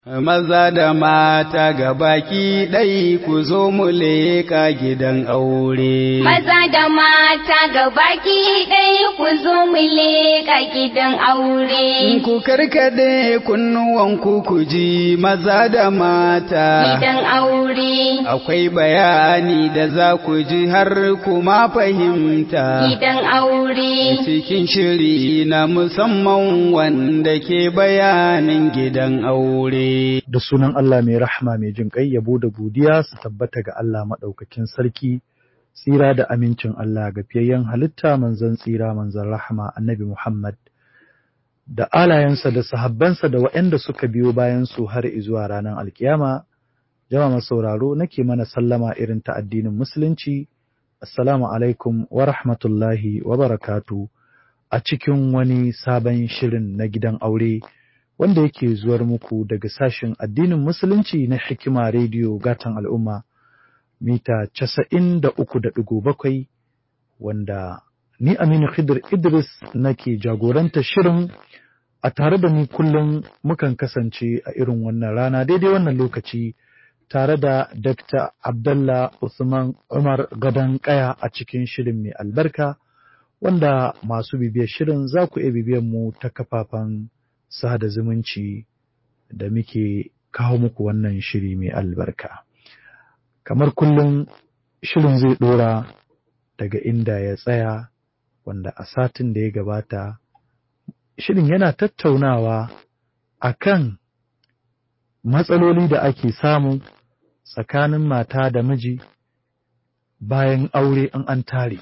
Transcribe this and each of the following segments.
Maza da mata ga baki ɗai ku zo mu leƙa gidan aure. Maza da mata ga baki ɗai ku zo mu leƙa gidan aure. Ku karkade kunnuwanku ku ji maza da mata. Gidan aure. Akwai bayani da za ku ji har kuma fahimta. Gidan aure. Cikin shiri na musamman wanda ke bayanin gidan aure. da sunan Allah mai rahama mai jin ƙai yabo da godiya su tabbata ga Allah maɗaukakin sarki tsira da amincin Allah ga fiyayyen halitta manzon tsira manzon rahama annabi Muhammad da alayensa da sahabbansa da waɗanda suka biyo bayan su har izuwa ranar alkiyama jama'a sauraro nake mana sallama irin ta addinin musulunci assalamu alaikum wa rahmatullahi wa barakatu a cikin wani sabon shirin na gidan aure wanda yake zuwar muku daga sashen addinin musulunci na hikima rediyo gatan al'umma mita casa'in da uku da ɗigo bakwai wanda ni Aminu Khidir Idris nake jagoranta shirin a tare da ni kullum mukan kasance a irin wannan rana daidai wannan lokaci tare da Dr. Abdallah Usman Umar Gadon Kaya a cikin shirin mai albarka wanda masu bibiyar shirin za ku iya bibiyar mu ta kafafen sada zumunci da muke kawo muku wannan shiri mai albarka. Kamar kullum shirin zai ɗora daga inda ya tsaya wanda a satin da ya gabata shirin yana tattaunawa a kan matsaloli da ake samu tsakanin mata da miji bayan aure in an tare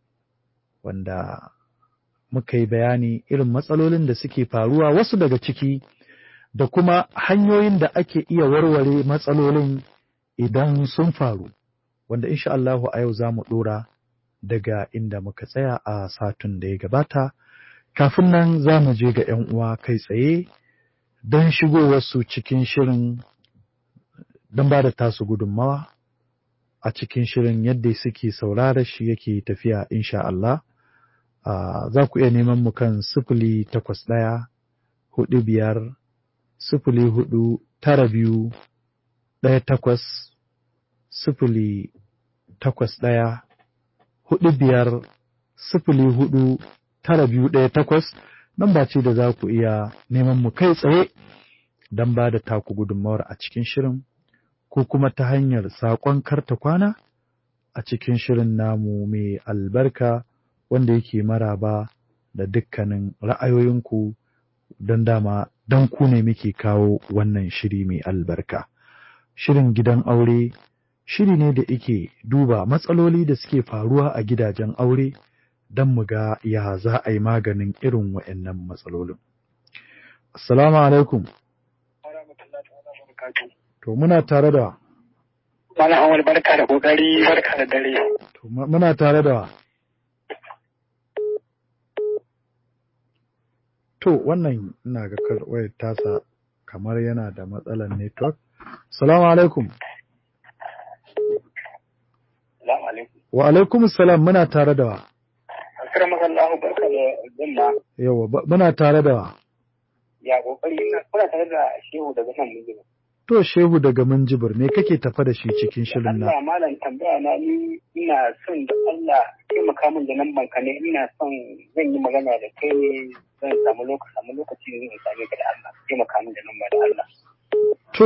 wanda muka yi bayani irin matsalolin da suke faruwa wasu daga ciki da kuma hanyoyin da ake iya warware matsalolin idan sun faru wanda insha Allahu a yau za mu ɗora daga inda muka tsaya a satun da ya gabata kafin nan za mu je ga 'yan uwa kai tsaye don shigowarsu cikin shirin don ba da tasu gudunmawa a cikin shirin yadda suke saurara shi yake tafiya insha Allah. Uh, za ku iya neman mu kan sifili takwas ɗaya hudu biyar sifili hudu tara biyu ɗaya takwas sifili takwas ɗaya hudu biyar sifili hudu tara biyu ɗaya takwas nan ba ce da za ku iya neman mu kai tsaye don ba da taku gudunmawar a cikin shirin ko kuma ta hanyar saƙon karta kwana a cikin shirin namu mai albarka. wanda yake maraba da dukkanin ra'ayoyinku don dama don ku ne muke kawo wannan shiri mai albarka. Shirin gidan aure shiri ne da yake duba matsaloli da suke faruwa a gidajen aure don mu ga ya za a yi maganin irin wa'annan matsalolin. Assalamu alaikum. To muna tare da Malam Awal barka da kokari barka da dare. To muna tare da To wannan ina ga wayar tasa kamar yana da matsalar network. Salamu alaikum. Salamu alaikum. Wa alaikum salam muna tare da wa. Akira masallahu barka da zumma. Yawa muna tare da wa. Ya kokari kuna tare da shehu daga nan mun To shehu daga Minjibir me kake tafa da shi cikin shirin na? Allah malam tambaya na ni ina son da Allah taimaka min da nan banka ne ina son zan yi magana da kai zan samu lokaci samu lokaci ne zan same ka da Allah taimaka min da nan ba da Allah. To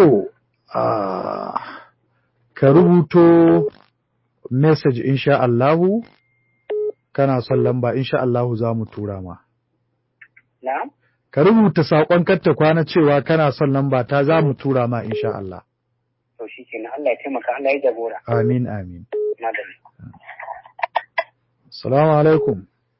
ka rubuto message insha Allahu kana son lamba insha Allahu za mu tura ma. Na'am. ka rubuta saƙon katta kwana cewa kana son lamba ta za mu tura ma insha Allah. To shi kenan Allah ya taimaka Allah ya jagora. Amin amin. Madalla. Salamu alaikum.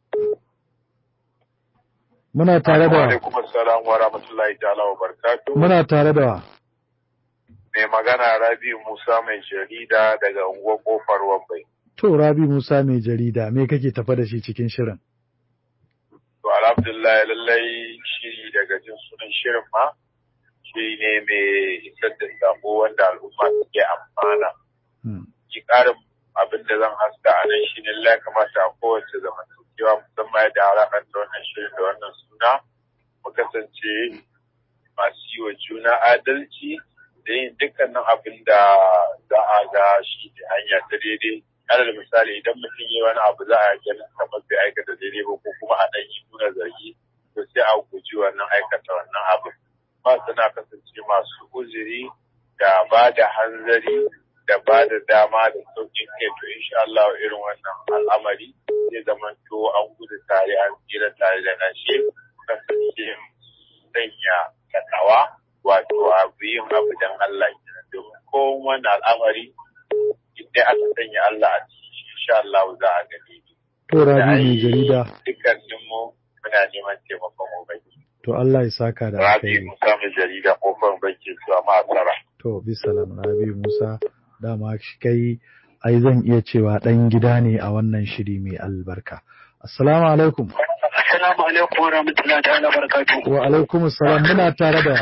Muna tare da alaikum assalam wa rahmatullahi ta'ala wa barakatuh. Muna tare da Mai magana Rabi Musa mai jarida daga unguwar kofar Wambai. To Rabi Musa mai jarida me kake tafa da shi cikin shirin? To alhamdulillah lallai shiri daga jin sunan shirin ma shi ne mai isar da sako wanda al'umma suke amfana. Ki ƙarin abin da zan haska a nan shi ne lallai kamata a kowace zamantakewa musamman yadda alaƙar da wannan shirin da wannan suna mu kasance masu yi wa juna adalci da yin dukkanin abin da za a ga shi ne hanya ta daidai alal misali idan mutum yi wani abu za a ganin kamar bai aikata daidai ba ko kuma a ɗan yi nuna zargi to sai a guji wannan aikata wannan abu ba suna kasance masu uzuri da ba da hanzari da ba da dama da sauƙin kai to insha Allah irin wannan al'amari zai zama to an gudu tare an tsira tare da nashe kasance sanya takawa wato abu yin abu dan Allah kenan domin kowane al'amari idan aka sanya Allah a ciki insha Allah za a gani To Rabi mai jarida. Dukkanin mu muna neman taimakon ubangi. To Allah ya saka da Rabi alkhairi. Musa mai jarida kofar banki zuwa ma'asara. To bisalam Rabi Musa dama shi kai ai zan iya cewa ɗan gida ne a wannan shiri mai albarka. Assalamu alaikum. Assalamu alaikum wa rahmatullahi ta'ala barakatuh. Wa alaikum assalam muna tare da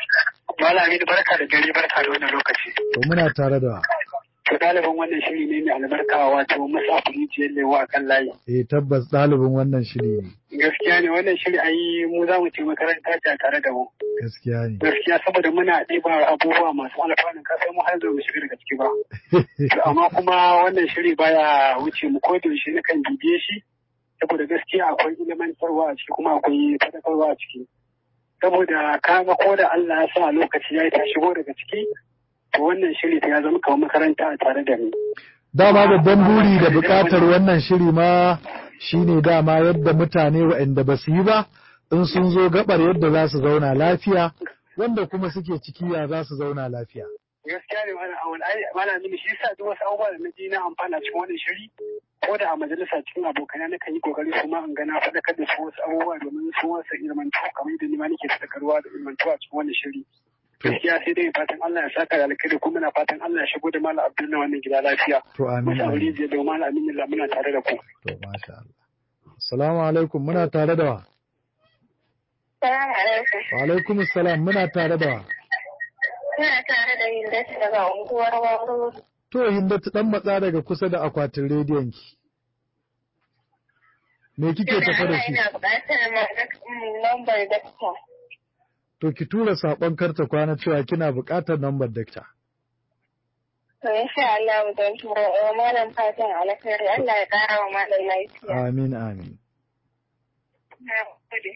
Malami barka da dare barka da wannan lokaci. to muna tare da To ɗaliban wannan shiri ne mai albarka wato Musa Kurijiyar Lewa a kan layi. eh tabbas ɗalibin wannan shiri ne Gaskiya ne wannan shiri ayi mu za mu ce makaranta ce tare da mu. gaskiya ne. Gaskiya saboda muna ɗiba abubuwa masu alfanun ka sai mu har zo mu shiga daga ciki ba. To amma kuma wannan shiri baya wuce mu ko da yaushe na kan bibiye shi saboda gaskiya akwai ilimantarwa a ciki kuma akwai faɗakarwa a ciki. Saboda kaga ko da Allah ya sa lokaci ya yi ta shigo daga ciki to wannan shiri ta ya zama kamar makaranta a tare da ni. Dama babban buri da buƙatar wannan shiri ma shine dama yadda mutane waɗanda ba su yi ba in sun zo gabar yadda za su zauna lafiya wanda kuma suke ciki ya za su zauna lafiya. gaskiya ne mana awal ai mana mini shi yasa duk wasu abubuwa da na ji na amfana cikin wannan shiri ko da a majalisa cikin abokana na kan yi kokari su ma in ga na faɗakar da su wasu abubuwa domin su wasu ilmantu kamar yadda ni ma nake faɗakarwa da ilmantu a cikin wannan shiri gaskiya sai dai fatan Allah ya saka da alkhairi kuma na fatan Allah ya shigo da Malam Abdul na wannan gida lafiya To amin musa amin. aure zai da Malam Aminu muna tare da ku To masha Allah. Assalamu alaikum muna tare da wa. Salamu alaikum. Wa alaikum assalam muna tare da wa. Ina tare da Hindatu daga unguwar Waro. To Hindatu dan matsa daga kusa da akwatin rediyon ki. Me kike tafa da shi? Ina buƙatar lambar dakta. To ki tura saƙon karta kwana cewa kina buƙatar lambar dakta. To insha Allah don turo wa malam fatan alkhairi Allah ya ƙara wa malam lafiya. Amin amin. Na gode.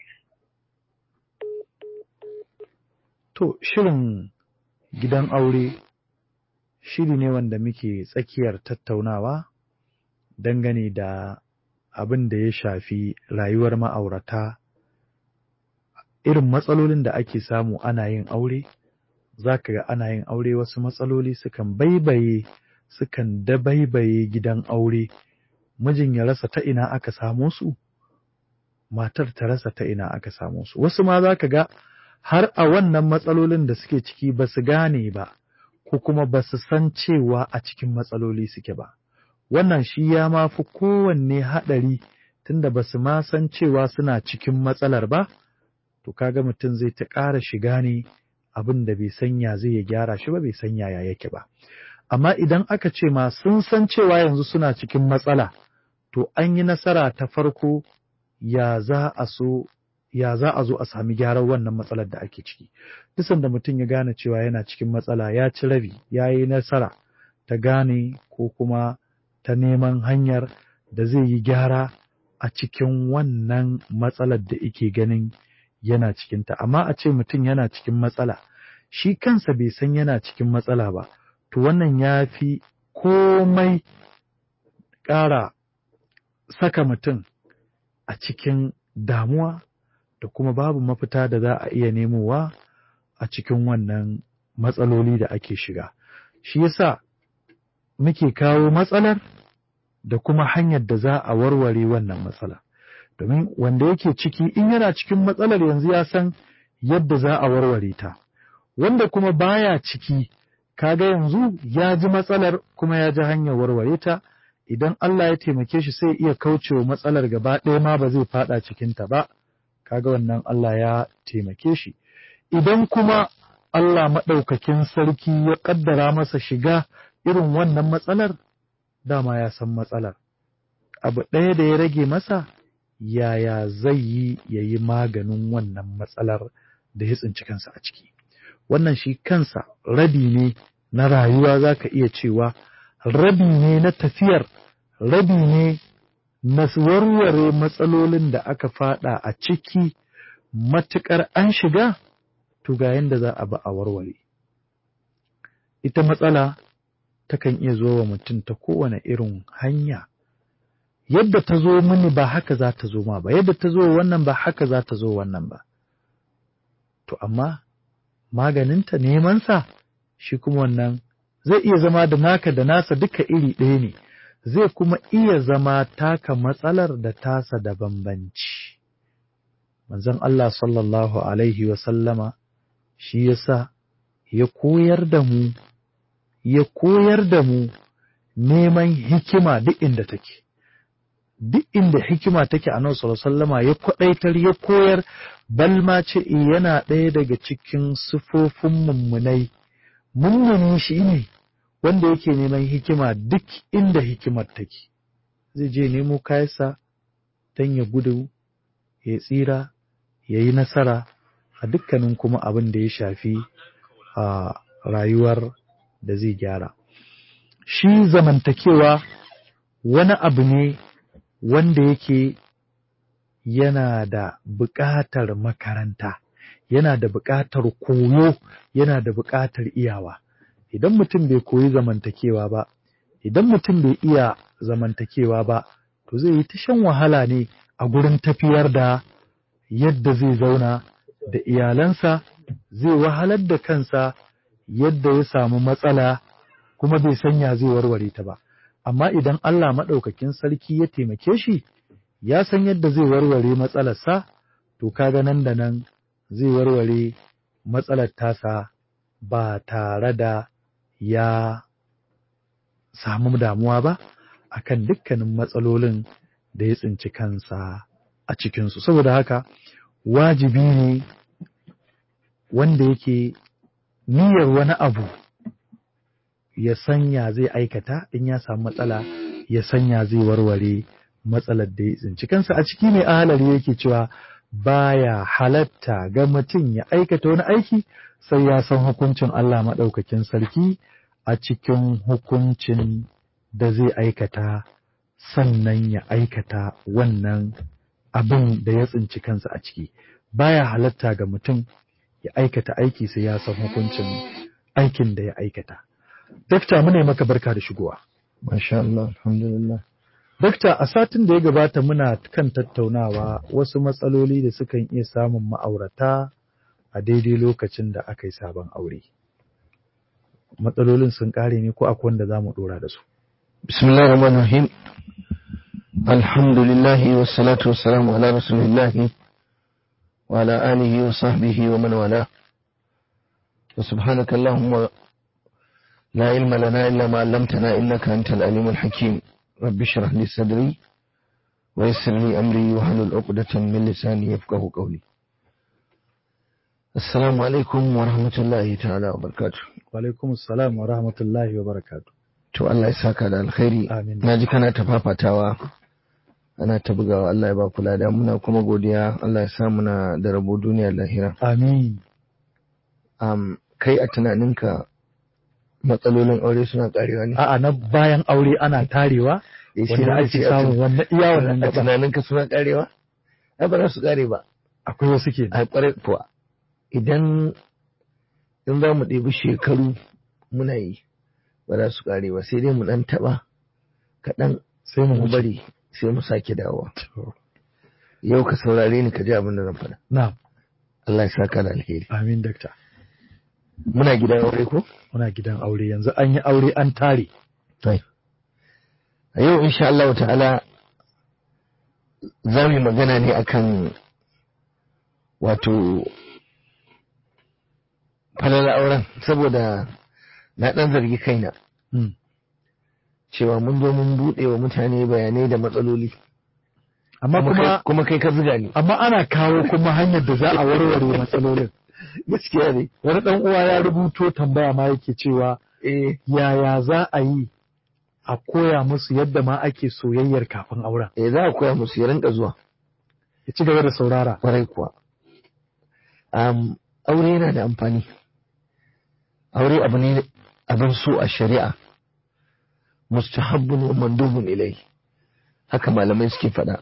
To shirin gidan aure shiri ne wanda muke tsakiyar tattaunawa dangane da abin da ya shafi rayuwar ma'aurata irin matsalolin da ake samu ana yin aure za ka ga ana yin aure wasu matsaloli sukan baibaye sukan dabaibaye gidan aure mijin ya rasa ta ina aka samo su matar ta rasa ta ina aka samo su wasu ma za ka ga har a wannan matsalolin da suke ciki ba su gane ba ko kuma ba su san cewa a cikin matsaloli suke ba wannan shi ya ma fi kowanne haɗari tunda ba su ma san cewa suna cikin matsalar ba to kaga mutum zai ta ƙara shiga ne abin da bai sanya zai ya gyara shi ba bai san yaya yake ba amma idan aka ce ma sun san cewa yanzu suna cikin matsala to an yi nasara ta farko ya za a so ya za a zo a sami gyaran wannan matsalar da ake ciki dusan da mutum ya gane cewa yana cikin matsala ya ci rabi ya yi nasara ta gane ko kuma ta neman hanyar da zai yi gyara a cikin wannan matsalar da ike ganin yana cikinta amma a ce mutum yana cikin matsala shi kansa bai san yana cikin matsala ba to wannan ya fi komai ƙara saka mutum a cikin damuwa da kuma babu mafita da za a iya nemowa a cikin wannan matsaloli da ake shiga. Shi yasa muke kawo matsalar da kuma hanyar da za a warware wannan matsala. Domin wanda yake ciki in yana cikin matsalar yanzu ya san yadda za a warware ta. Wanda kuma baya ciki kaga yanzu ya ji matsalar kuma ya ji hanyar warware ta. Idan Allah ya taimake shi sai iya kaucewa matsalar gaba ɗaya ma ba zai faɗa cikinta ba. kaga wannan Allah ya taimake shi idan kuma Allah maɗaukakin sarki ya ƙaddara masa shiga irin wannan matsalar dama ya san matsalar abu ɗaya da ya rage masa yaya zai yi ya yi maganin wannan matsalar da ya tsinci kansa a ciki wannan shi kansa rabi ne na rayuwa za ka iya cewa rabi ne na tafiyar rabi ne na warware matsalolin da aka fada a ciki matuƙar an shiga to ga yadda za a ba a warware ita matsala takan iya zo wa mutum ta kowane irin hanya yadda ta zo mini ba haka za ta zo ma ba yadda ta zo wannan ba haka za ta zo wannan ba to amma maganinta nemansa shi kuma wannan zai iya zama da naka da nasa duka iri ɗaya ne zai kuma iya zama taka matsalar da tasa da bambanci manzon Allah sallallahu alaihi wa sallama shi yasa ya koyar da mu ya koyar da mu neman hikima duk inda take duk inda hikima take a nan sallama ya kwaɗaitar ya koyar balma ce yana ɗaya daga cikin sufofin mummunai mummuni shi ne wanda yake neman hikima duk inda hikimar take zai je nemo kayansa don ya gudu ya tsira ya yi nasara a dukkanin kuma abin da ya shafi a rayuwar da zai gyara shi zamantakewa wani abu ne wanda yake yana da buƙatar makaranta yana da buƙatar koyo yana da buƙatar iyawa idan mutum bai koyi zamantakewa ba idan mutum bai iya zamantakewa ba to zai yi ta shan wahala ne a gurin tafiyar da yadda zai zauna da iyalansa zai wahalar da kansa yadda ya samu matsala kuma bai sanya zai warware ta ba amma idan Allah maɗaukakin sarki ya taimake shi ya san yadda zai warware matsalarsa to kaga nan da nan zai warware matsalar tasa ba tare da ya samu damuwa ba akan dukkanin matsalolin da ya tsinci kansa a cikinsu saboda haka wajibi ne wanda yake niyyar wani abu ya sanya zai aikata in ya samu matsala ya sanya zai warware matsalar da ya tsinci kansa a ciki mai ahalari yake cewa baya halatta ga mutum ya aikata wani aiki sai ya san hukuncin Allah maɗaukakin sarki a cikin hukuncin da zai aikata sannan ya aikata wannan abin da ya tsinci kansa a ciki baya halatta ga mutum ya aikata aiki sai ya san hukuncin aikin da ya aikata dakta muna maka barka da shigowa masha Allah alhamdulillah dakta a satin da ya gabata muna kan tattaunawa wasu matsaloli da sukan iya samun ma'aurata a daidai lokacin da aka yi sabon aure matsalolin sun kare ne ko akwai wanda za mu dora da su bismillahir rahmanir rahim alhamdulillah wassalatu wassalamu ala rasulillah wa ala alihi wa sahbihi wa man wala wa subhanaka allahumma la ilma lana illa ma 'allamtana innaka antal alimul hakim rabbi shrah li sadri wa yassir li amri wa hlul 'uqdatan min lisani yafqahu qawli assalamu alaikum wa rahmatullahi ta'ala wa barakatuh wa alaikum assalam wa rahmatullahi wa barakatuh to Allah ya saka da alkhairi Amin. na ji kana ta fafatawa ana ta bugawa Allah ya ba kula da muna kuma godiya Allah ya sa muna da rabo duniya da lahira amin um, kai a tunaninka matsalolin aure suna karewa ne a'a na bayan aure ana tarewa Eh, shi wanda ne ake ce a samun tun- wannan iya wannan a gaba tunaninka suna karewa ai ba za su kare ba akwai wasu ke a kwarai kuwa idan in za mu ɗebi shekaru muna yi ba za su kare ba sai dai mu ɗan taɓa kaɗan sai mu mu wuce bari sai mu sake dawowa yau ka saurare ni ka ji abin da zan faɗa na Allah ya saka da alheri amin dakta muna gidan aure ko muna gidan aure yanzu an yi aure an tare a yau insha Allah ta'ala za mu yi magana ne akan wato falala auren saboda na ɗan zargi kaina Hmm. cewa mun zo mun buɗe wa mutane bayanai da matsaloli amma kuma kuma kai- kuma kai ka zuga ni amma ana kawo kuma hanyar da za a warware matsalolin gaskiya ne wani dan uwa ya rubuto tambaya ma yake cewa eh yaya za a yi a koya musu yadda ma ake soyayyar kafin auren eh za a koya musu ya rinka zuwa ya ci gaba da saurara kwarai kuwa um, aure yana da amfani aure abu ne abin so a shari'a mustahabbun wa mandubun ilai haka malamai suke faɗa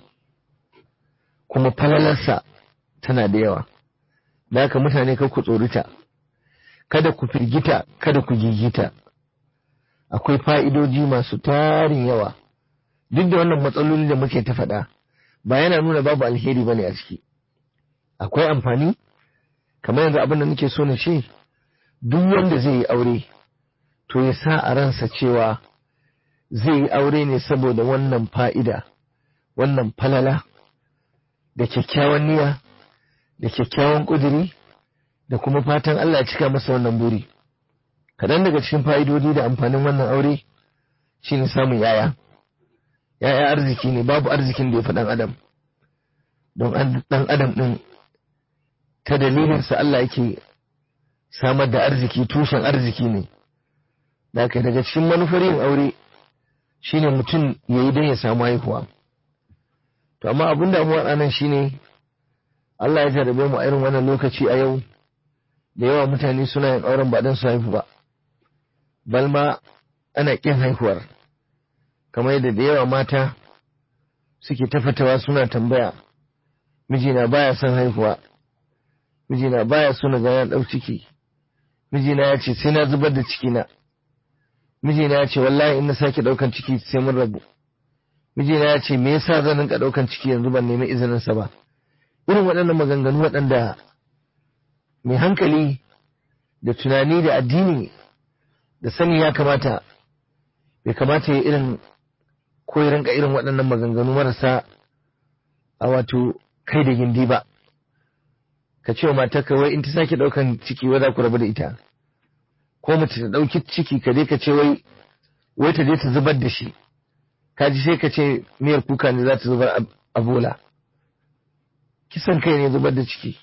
kuma falalarsa tana da yawa da haka mutane kar ku tsorita kada ku firgita kada ku gigita akwai fa'idoji masu tarin yawa duk da wannan matsaloli da muke ta faɗa ba yana nuna babu alheri bane a ciki akwai amfani kamar yanzu abin da nake so na ce duk wanda zai yi aure to ya sa a ransa cewa zai yi aure ne saboda wannan fa'ida wannan falala da kyakkyawan niyya da kyakkyawan ƙuduri da kuma fatan Allah ya cika masa wannan buri kaɗan daga cikin fa'idodi da amfanin wannan aure shine samun yaya yaya arziki ne babu arzikin da ya fi ɗan adam don ɗan adam ɗin ta dalilinsa Allah yake samar da arziki tushen arziki ne da daga cikin manufar yin aure shine mutum ya yi don ya samu haihuwa to amma abin damuwa anan shine Allah ya jarabe mu a irin wannan lokaci a yau da yawa mutane suna yin auren ba don su haihu ba balma ana ƙin haihuwar kamar yadda da yawa mata suke tafatawa suna tambaya mijina baya son haihuwa mijina baya so na ga ya ɗau ciki mijina ya ce sai na zubar da cikina mijina ya ce wallahi in na sake ɗaukan ciki sai mun rabu mijina ya ce me yasa zan rinka ɗaukan ciki yanzu ban nemi izinin sa ba irin waɗannan maganganu waɗanda mai hankali da tunani da addini da sani ya kamata bai kamata ya irin ko ya rinka irin waɗannan maganganu marasa a wato kai da gindi ba ka ce wa matarka wai in ta sake ɗaukan ciki wai za ku rabu da ita ko mace ta ɗauki ciki ka je ka ce wai wai ta je ta zubar da shi ka ji sai ka ce miyar kuka ne za ta zubar a bola kisan kai ne zubar da ciki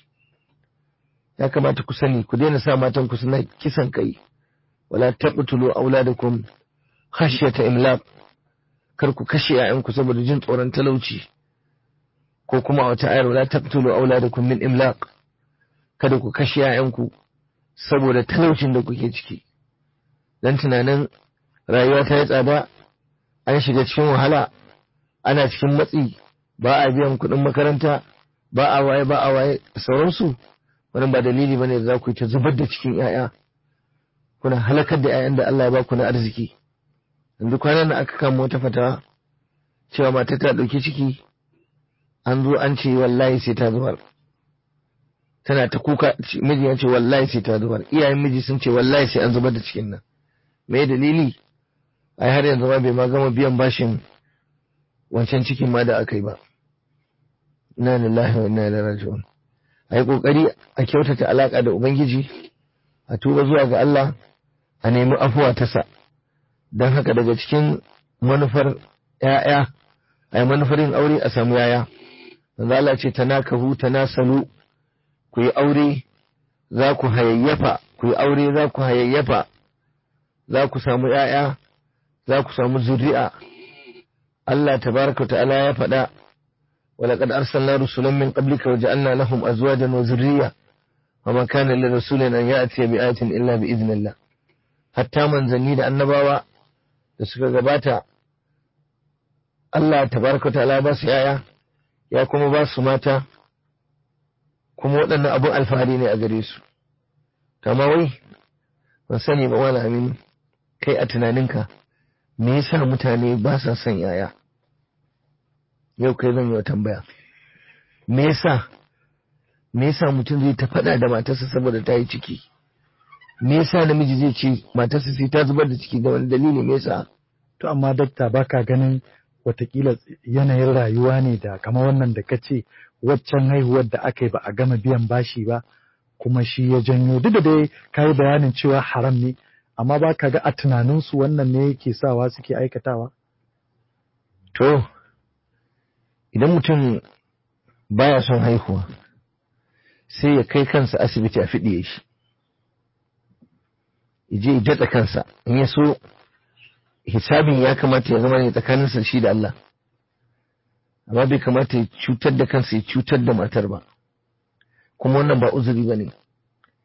ya kamata ku sani ku daina sa matan ku suna kisan kai wala taqtulu auladakum khashyata imlaq kar ku kashe 'ya'yanku saboda jin tsoron talauci ko kuma a wata ayar wala taqtulu auladakum min imlaq kada ku kashe 'ya'yanku saboda talaucin da kuke ciki dan tunanin rayuwa ta yi tsada an shiga cikin wahala ana cikin matsi ba a biyan kuɗin makaranta ba a waye ba a waye sauransu wannan ba dalili bane da za ku yi ta zubar da cikin 'ya'ya kuna halakar da 'ya'yan da Allah ya ba ku na arziki yanzu kwanan nan aka kama wata fatawa cewa mata ta ɗauki ciki an zo an ce wallahi sai ta zubar tana ta kuka miji ya ce wallahi sai ta zubar iyayen miji sun ce wallahi sai an zubar da cikin nan me dalili ai har yanzu ma bai ma gama biyan bashin wancan cikin ma da aka yi ba inna lillahi wa inna ilaihi raji'un ai kokari a kyautata alaka da ubangiji a tuba zuwa ga Allah a nemi afuwa ta sa don haka daga cikin manufar ‘ya'ya, a manufar yin aure a samu yaya, wanda Allah ce ta nakahu ta nasalu, ku yi aure za ku hayayyafa, ku yi aure za ku hayayyafa, za ku samu ‘ya'ya, za ku samu zuri'a. Allah tabaraka ta'ala ya faɗa, ولقد أرسلنا رسلا من قبلك وجعلنا لهم أزواجا وذرية وما كان لرسول أن يأتي بآية إلا بإذن الله حتى من زني annabawa da suka gabata Allah tabaraka ta'ala ba su yaya ya kuma ba su mata kuma waɗannan abun alfahari ne a gare su kama wai ban sani ba wala amin kai a tunaninka me yasa mutane ba sa son yaya yau kai zan yi wa tambaya me yasa me yasa mutum zai ta faɗa da matarsa saboda ta yi ciki me yasa namiji zai ce matarsa sai ta zubar da ciki da wani dalili me yasa To amma dakta baka ganin watakila yanayin rayuwa ne da kamar wannan da kace waccan haihuwar da aka yi ba a gama biyan bashi ba kuma shi ya janyo duk da dai ka yi bayanin cewa haram ne amma ba ka ga a tunaninsu wannan ne yake sawa suke aikatawa? To, idan mutum baya son haihuwa sai ya kai kansa asibiti a fiɗiye shi, je ya datsa kansa in ya so hisabin ya kamata ya zama ne tsakaninsa shi da Allah amma bai kamata ya cutar da kansa ya cutar da matar ba kuma wannan ba uzuri ba ne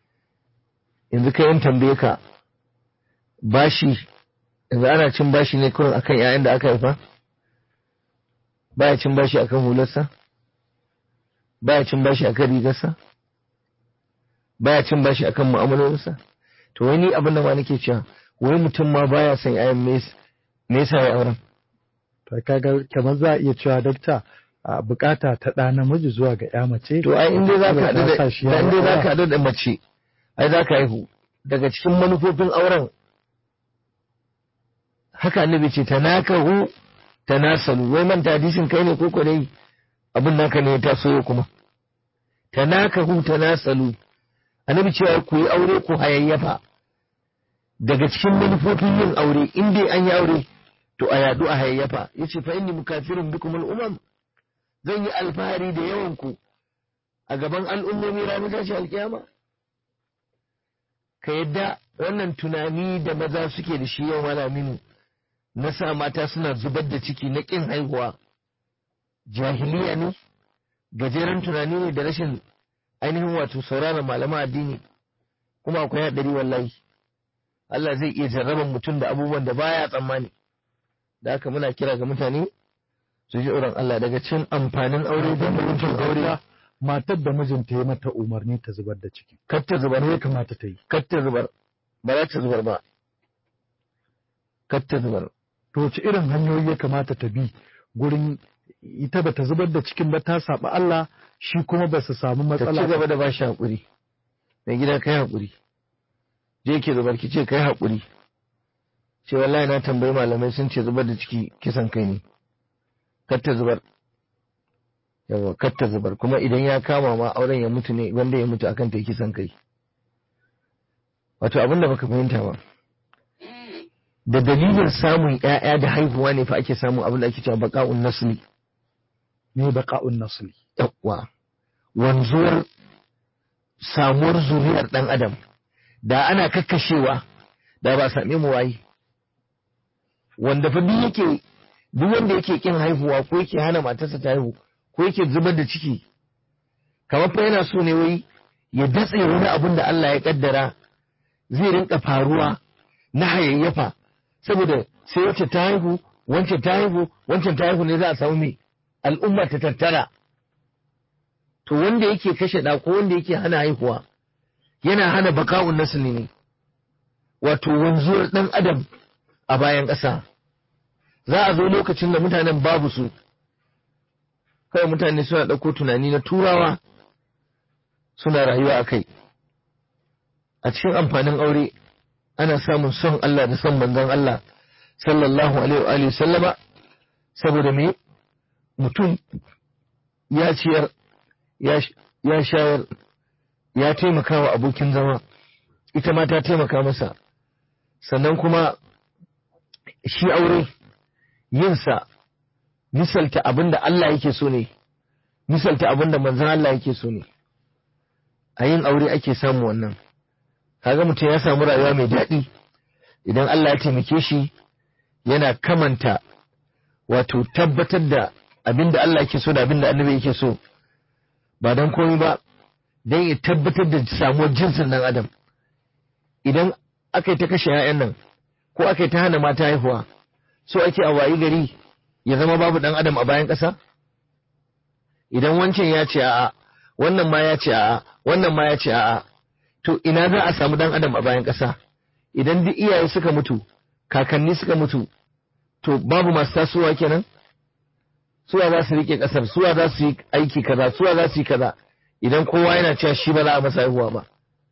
yanzu kai yin tambaye ka bashi yanzu ana cin bashi ne kurin akan 'ya'yan da aka haifa baya cin bashi akan hularsa baya cin bashi akan rigarsa baya cin bashi akan mu'amalolinsa to wani abin da ma nake cewa wai mutum ma baya son 'ya'yan me yasa ya auren to kaga kamar za a iya cewa dakta a bukata ta ɗa namiji zuwa ga ya mace to ai inda za ka haɗu da ta sa shi ya inda za aura. ka haɗu da mace ai za ka haihu daga cikin manufofin auren haka annabi ce tanakahu tanasalu wai manta hadisin kai ne ko ko dai abin naka ne ya taso yau kuma tanakahu tanasalu annabi cewa ku yi aure ku hayayyafa daga cikin manufofin yin aure in dai an yi aure to a yadu a hayayyafa yace fa inni mukafirun bikum al-umam zan yi alfahari da yawan ku a gaban al'ummomi ranar tashi alkiyama ka yadda wannan tunani da maza suke da shi yau malaminu na sa mata suna zubar da ciki na ƙin haihuwa jahiliya ne gajeren tunani ne da rashin ainihin wato sauraron malaman addini kuma akwai haɗari wallahi Allah zai iya jarraban mutum da abubuwan da baya tsammani da haka muna kira ga mutane su ji tsoron Allah daga cin amfanin aure da mutum aure matar da mijinta ya mata umarni ta zubar da ciki kar ta zubar ne ya kamata ta yi kar ta zubar ba za ta zubar ba kar ta zubar to wace irin hanyoyi ya kamata ta bi gurin ita ba ta zubar da cikin ba ta saba Allah shi kuma ba su samu ta ci matsala gaba da ba shi haƙuri mai gida kai haƙuri je ke zubar ki ce kai haƙuri ce wallahi na tambayi malamai sun ce zubar da ciki kisan kai ne kar ta zubar yawa kar ta zubar kuma idan ya kama ma auren ya mutu ne wanda ya mutu akan ta yi kisan kai wato abin da baka fahimta ba da dalilin samun ƴaƴa da haihuwa ne fa ake samun abin da ake cewa baqa'un nasli ne baqa'un nasli yawa wanzuwar samuwar zuriyar ɗan adam da ana kakkashewa da ba a same mu waye wanda fa duk yake duk wanda yake kin haihuwa ko yake hana matarsa ta haihu ko yake zubar da ciki kamar fa yana so ne wai ya datse wani abun da Allah ya kaddara zai rinka faruwa na hayayyafa saboda sai wacce ta haihu wancan ta haihu wancan ta haihu ne za a samu mai al'umma ta tattara to wanda yake kashe ɗa ko wanda yake hana haihuwa yana hana baka'un nasli ne wato wanzuwar ɗan adam a bayan ƙasa za a zo lokacin da mutanen babu su kawai mutane suna ɗauko tunani na turawa suna rayuwa a kai a cikin amfanin aure ana samun son Allah da son manzon Allah sallallahu alaihi wa alihi sallama saboda me mutum ya ciyar ya shayar ya taimaka wa abokin zama ita ma ta taimaka masa sannan kuma shi aure yinsa misalta abin da Allah yake so ne misalta abin da manzan Allah yake so ne a yin aure ake samu wannan kaga mutum ya samu rayuwa mai daɗi idan Allah ya taimake shi yana kamanta wato tabbatar da abin da Allah yake so da abin da annabi yake so ba don komai ba don ya tabbatar da samuwar jinsin ɗan adam idan aka yi ta kashe 'ya'yan nan ko aka yi ta hana mata haihuwa so ake a wayi gari ya zama babu ɗan adam a bayan ƙasa idan wancan ya ce a'a wannan ma ya ce a'a wannan ma ya ce a'a to ina za a samu ɗan adam a bayan ƙasa idan duk iyaye suka mutu kakanni suka mutu to babu masu tasowa kenan suwa za su rike ƙasar suwa za su yi aiki kaza suwa za su yi kaza idan kowa yana cewa shi ba za a masa haihuwa ba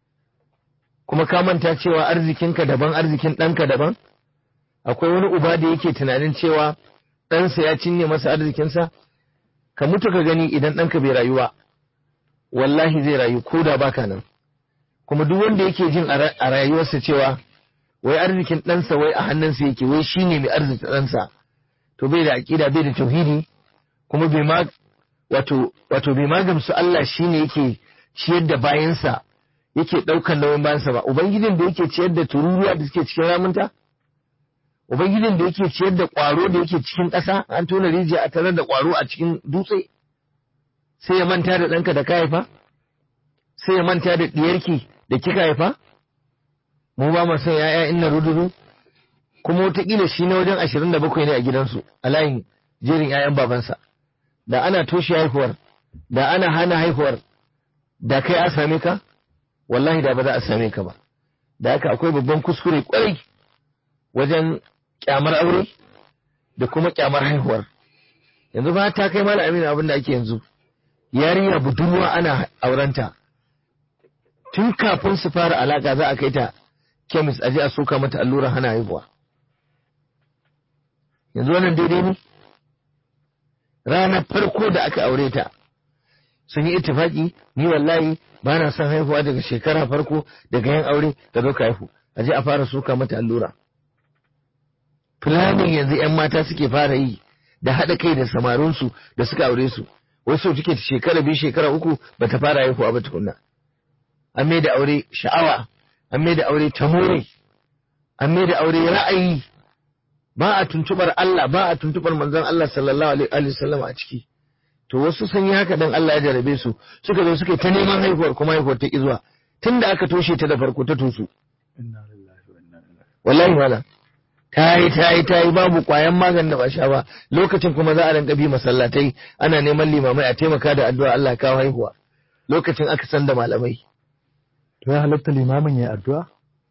kuma ka manta cewa arzikinka daban arzikin ɗanka daban akwai wani uba da yake tunanin cewa ɗansa ya cinye masa arzikinsa ka mutu ka gani idan ɗanka bai rayu ba wallahi zai rayu ko da baka nan kuma duk wanda yake jin a rayuwarsa cewa wai arzikin ɗansa wai a hannunsa yake wai shine mai arzikin ɗansa to bai da aƙida bai da tauhidi kuma bai ma wato wato bai ma gamsu Allah shine yake ciyar da bayansa yake ɗaukan nauyin bayansa ba ubangijin da yake ciyar da tururuwa da suke cikin ramunta ubangijin da yake ciyar da ƙwaro da yake cikin ƙasa an tona rijiya a tarar da ƙwaro a cikin dutse sai ya manta da ɗanka da ka haifa sai ya manta da ɗiyarki da kika haifa mu ba mu son ya'ya inna rududu kuma wataƙila shi na wajen ashirin da bakwai ne a gidansu a layin jerin 'ya'yan babansa da ana toshe haihuwar da ana hana haihuwar da kai a same ka wallahi da ba za a same ka ba da haka akwai babban kuskure kwarai wajen kyamar aure da kuma kyamar haihuwar yanzu ba ta kai mala amina abin da ake yanzu yarinya budurwa ana aurenta tun kafin su fara alaka za a kai ta kemis aje a soka mata allura hana haihuwa yanzu wannan daidai ne ranar farko da aka aure ta sun yi ittifaki ni wallahi ba na son haihuwa daga shekara farko daga yin aure da zo ka haihu a je a fara soka mata allura planning yanzu yan mata suke fara yi da haɗa kai da samarinsu da suka aure su wasu suke shekara biyu shekara uku ba ta fara haihuwa ba tukunna an mai da aure sha'awa an mai da aure tamore an mai da aure ra'ayi ba a tuntubar Allah ba a tuntubar manzon Allah sallallahu alaihi wasallam a ciki to wasu sun yi haka dan Allah ya jarabe su suka zo suka ta neman haihuwar kuma haihuwar ta ki zuwa tunda aka toshe ta da farko ta tusu wallahi wala ta yi ta yi ta yi babu kwayan maganin da ba sha ba lokacin kuma za a rinka bi masallatai ana neman limamai a taimaka da addu'a Allah kawo haihuwa lokacin aka san da malamai to ya halatta limamin ya addu'a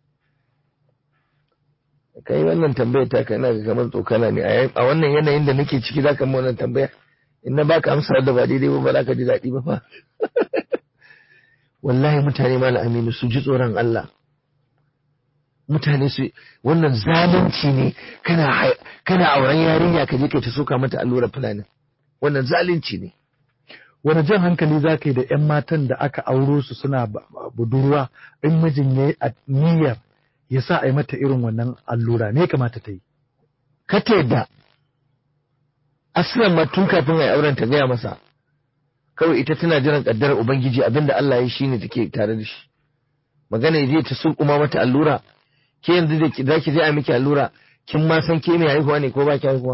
kai wannan tambayar ta kai ina ga kamar tsokana ne a wannan yanayin da nake ciki zaka mu wannan tambaya in na baka amsa da ba daidai ba ba za ka ji daɗi ba fa wallahi mutane malam aminu su ji tsoron Allah mutane su wannan zalunci ne kana kana auren yarinya ka je kai ta soka mata allura fulani wannan zalunci ne wani jan hankali za ka yi da 'yan matan da aka auro su suna budurwa in mijin ya yi niyyar ya sa a yi mata irin wannan allura me kamata ta yi ka ta yadda aslan ma tun kafin a yi auren ta gaya masa kawai ita tana jiran kaddarar ubangiji abinda Allah ya shi ne take tare da shi magana ya je ta sulkuma mata allura ke yanzu da za ki je a miki allura kin ma san ke mai haihuwa ne ko ba ki haihuwa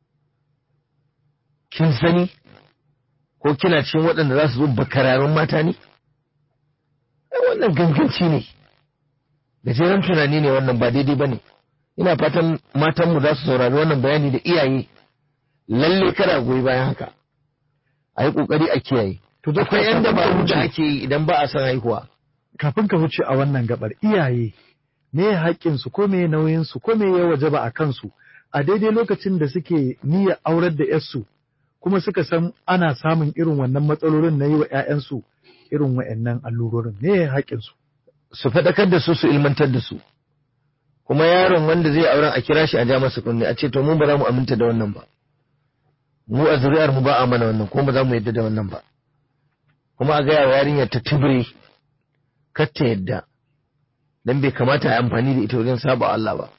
kin sani ko kina cikin waɗanda za su zo bakararun mata ne wannan ganganci ne gajeren tunani ne wannan ba daidai ba ne ina fatan matanmu za su saurari wannan bayani da iyaye lalle kada goyi bayan haka a yi ƙoƙari a kiyaye to da akwai yan dabaru da ake yi idan ba a son haihuwa kafin ka wuce a wannan gabar iyaye me haƙƙin su ko me nauyin su ko me ya wajaba a kansu a daidai lokacin da suke niyyar aurar da yarsu kuma suka san ana samun irin wannan matsalolin na yi wa 'ya'yansu irin wa'annan allurorin me haƙƙin su su faɗakar da su su ilmantar da su kuma yaron wanda zai auren a kira shi a ja masa kunne a ce to mu ba za mu aminta da wannan ba mu a zuri'ar mu ba a mana wannan kuma ba za mu yadda da wannan ba kuma a gaya wa yarinyar ta tibire kar ta yadda dan bai kamata a amfani da ita wajen saba Allah ba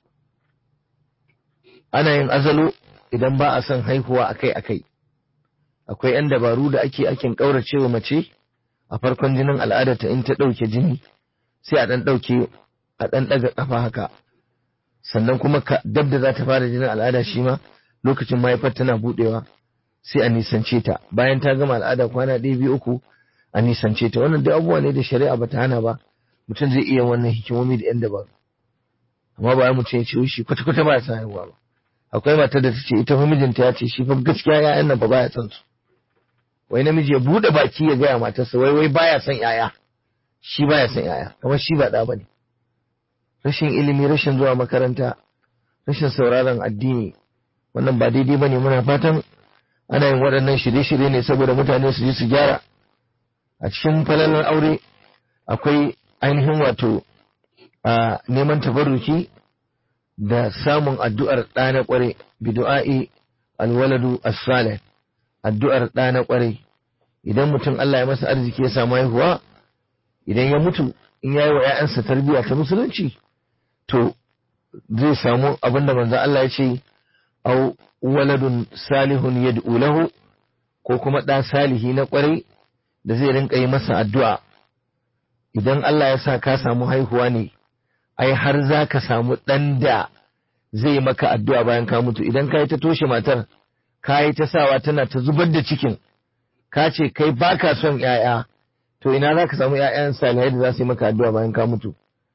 ana yin azalo idan ba a son haihuwa akai akai akwai yan dabaru da ake akin kaurace wa mace a farkon jinin al'adarta in ta ɗauke jini sai a ɗan ɗauke a ɗan ɗaga ƙafa haka sannan kuma dab da za ta fara jinin al'ada shi ma lokacin mahaifar tana buɗewa sai a nisance ta bayan ta gama al'ada kwana ɗaya biyu uku a nisance ta wannan duk abubuwa ne da shari'a bata hana ba mutum zai iya wannan hikimomi da yan dabaru amma ba mutum ya ce shi kwata kwata ba ya san haihuwa ba akwai matar da ta ce ita fa mijinta ya ce shi fa gaskiya ya'yan nan ba baya son su wai namiji ya buɗe baki ya gaya matarsa wai wai baya son yaya shi baya son yaya kamar shi ba ɗa bane rashin ilimi rashin zuwa makaranta rashin sauraron addini wannan ba daidai bane muna fatan ana yin waɗannan shirye-shirye ne saboda mutane su je su gyara a cikin falalar aure akwai ainihin wato a neman tabarruki da samun addu'ar ɗa na ƙware bi du'a'i alwaladu as-salih addu'ar ɗa na ƙware idan mutum Allah ya masa arziki ya samu haihuwa idan ya mutu in yayi wa ‘ya'yansa tarbiyya ta musulunci to zai samu abinda manzo Allah ya ce au waladun salihun yad'u lahu ko kuma ɗa salihi na ƙwarai da zai rinka yi masa addu'a idan Allah ya sa ka samu haihuwa ne ai har za ka samu ɗan da zai maka addu'a bayan ka mutu idan ka yi ta toshe matar ka yi ta sawa tana ta zubar da cikin ka ce kai baka son ‘ya'ya to ina za ka samu ‘ya'yan salihai da za su yi maka addu'a bayan ka mutu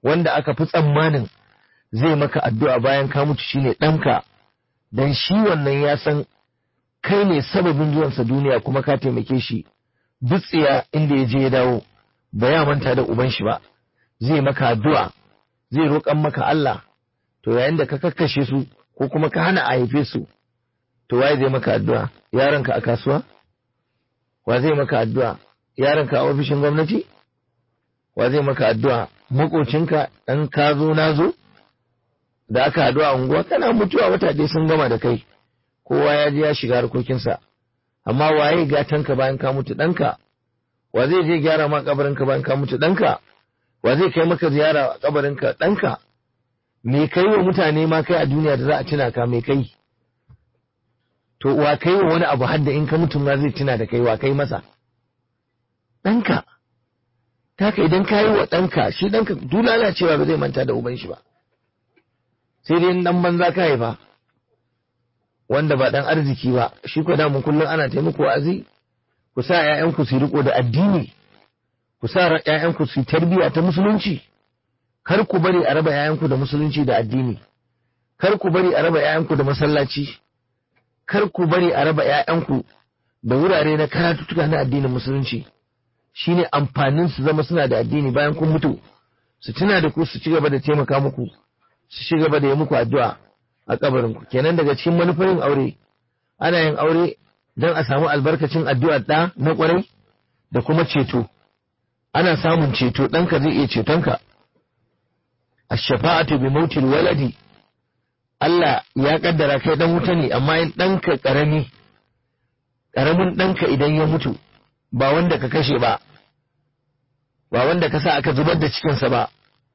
wanda aka fi tsammanin zai maka addu'a bayan ka mutu shine ɗanka don shi wannan ya san kai ne sababin zuwansa duniya kuma ka taimake shi dutsiya inda ya je ya dawo ba ya manta da uban shi ba zai maka addu'a zai roƙan maka Allah to yayin da ka kakkashe su ko kuma ka hana a haife su to waye zai maka addu'a yaronka a kasuwa wa zai maka addu'a yaronka a ofishin gwamnati wa zai maka addu'a makocinka ɗan ka zo na zo da aka haɗu a unguwa kana mutuwa wata dai sun gama da kai kowa ya je ya shiga harkokinsa amma waye gatanka bayan ka mutu ɗanka wa zai je gyara ma kabarinka bayan ka mutu ɗanka wa zai kai maka ziyara a kabarinka ɗanka me kai wa mutane ma kai a duniya da za a tuna ka me kai to wa kai wa wani abu hadda in ka mutum ma zai tuna da kai wa kai masa ɗanka ta ka idan ka yi wa ɗanka shi ɗanka duk lalacewa ba zai manta da uban shi ba sai dai ɗan banza ka haifa wanda ba ɗan arziki ba shi ko da mun kullum ana taimako wa'azi ku sa ƴaƴanku su riko da addini ku sa ƴaƴanku su tarbiyya ta musulunci kar ku bari a raba ƴaƴanku da musulunci da addini kar ku bari a raba ƴaƴanku da masallaci kar ku bari a raba ƴaƴanku da wurare na karatuttuka na addinin musulunci shine amfanin su zama suna da addini bayan kun mutu su tuna da ku su ci gaba da taimaka muku su ci gaba da yi muku addu'a a kabarin ku kenan daga cikin manufar aure ana yin aure don a samu albarkacin addu'ar ɗa na ƙwarai da kuma ceto ana samun ceto ɗanka zai iya cetonka a shafa'atu bi mautil waladi Allah ya kaddara kai ɗan wuta ne amma in ɗanka ƙarami ƙaramin ɗanka idan ya mutu ba wanda ka kashe ba ba wanda ka sa aka zubar da cikinsa ba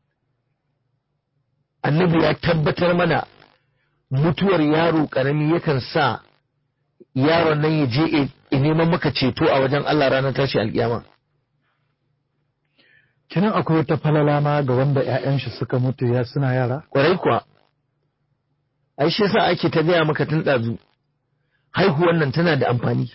annabi ya tabbatar mana mutuwar yaro ƙarami yakan sa yaron nan ya je neman maka ceto a wajen Allah ranar tashi alkiyama. Kinan akwai wata falala ma ga wanda ‘ya'yan shi suka mutu ya suna yara? Ƙwarai kuwa, ai shi yasa ake ta gaya maka tun ɗazu, haihuwan nan tana da amfani.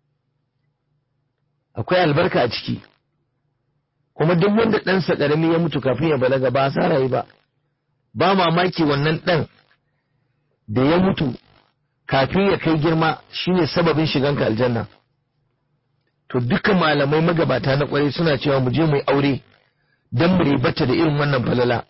Akwai albarka a ciki, kuma duk wanda ɗansa ƙarami ya mutu kafin ya balaga ba sa rayu ba, ba mamaki wannan ɗan da ya mutu kafin ya kai girma shine sababin shiganka aljanna to duka malamai magabata na kwarai suna cewa mu je mu yi aure don mu ribata da irin wannan falala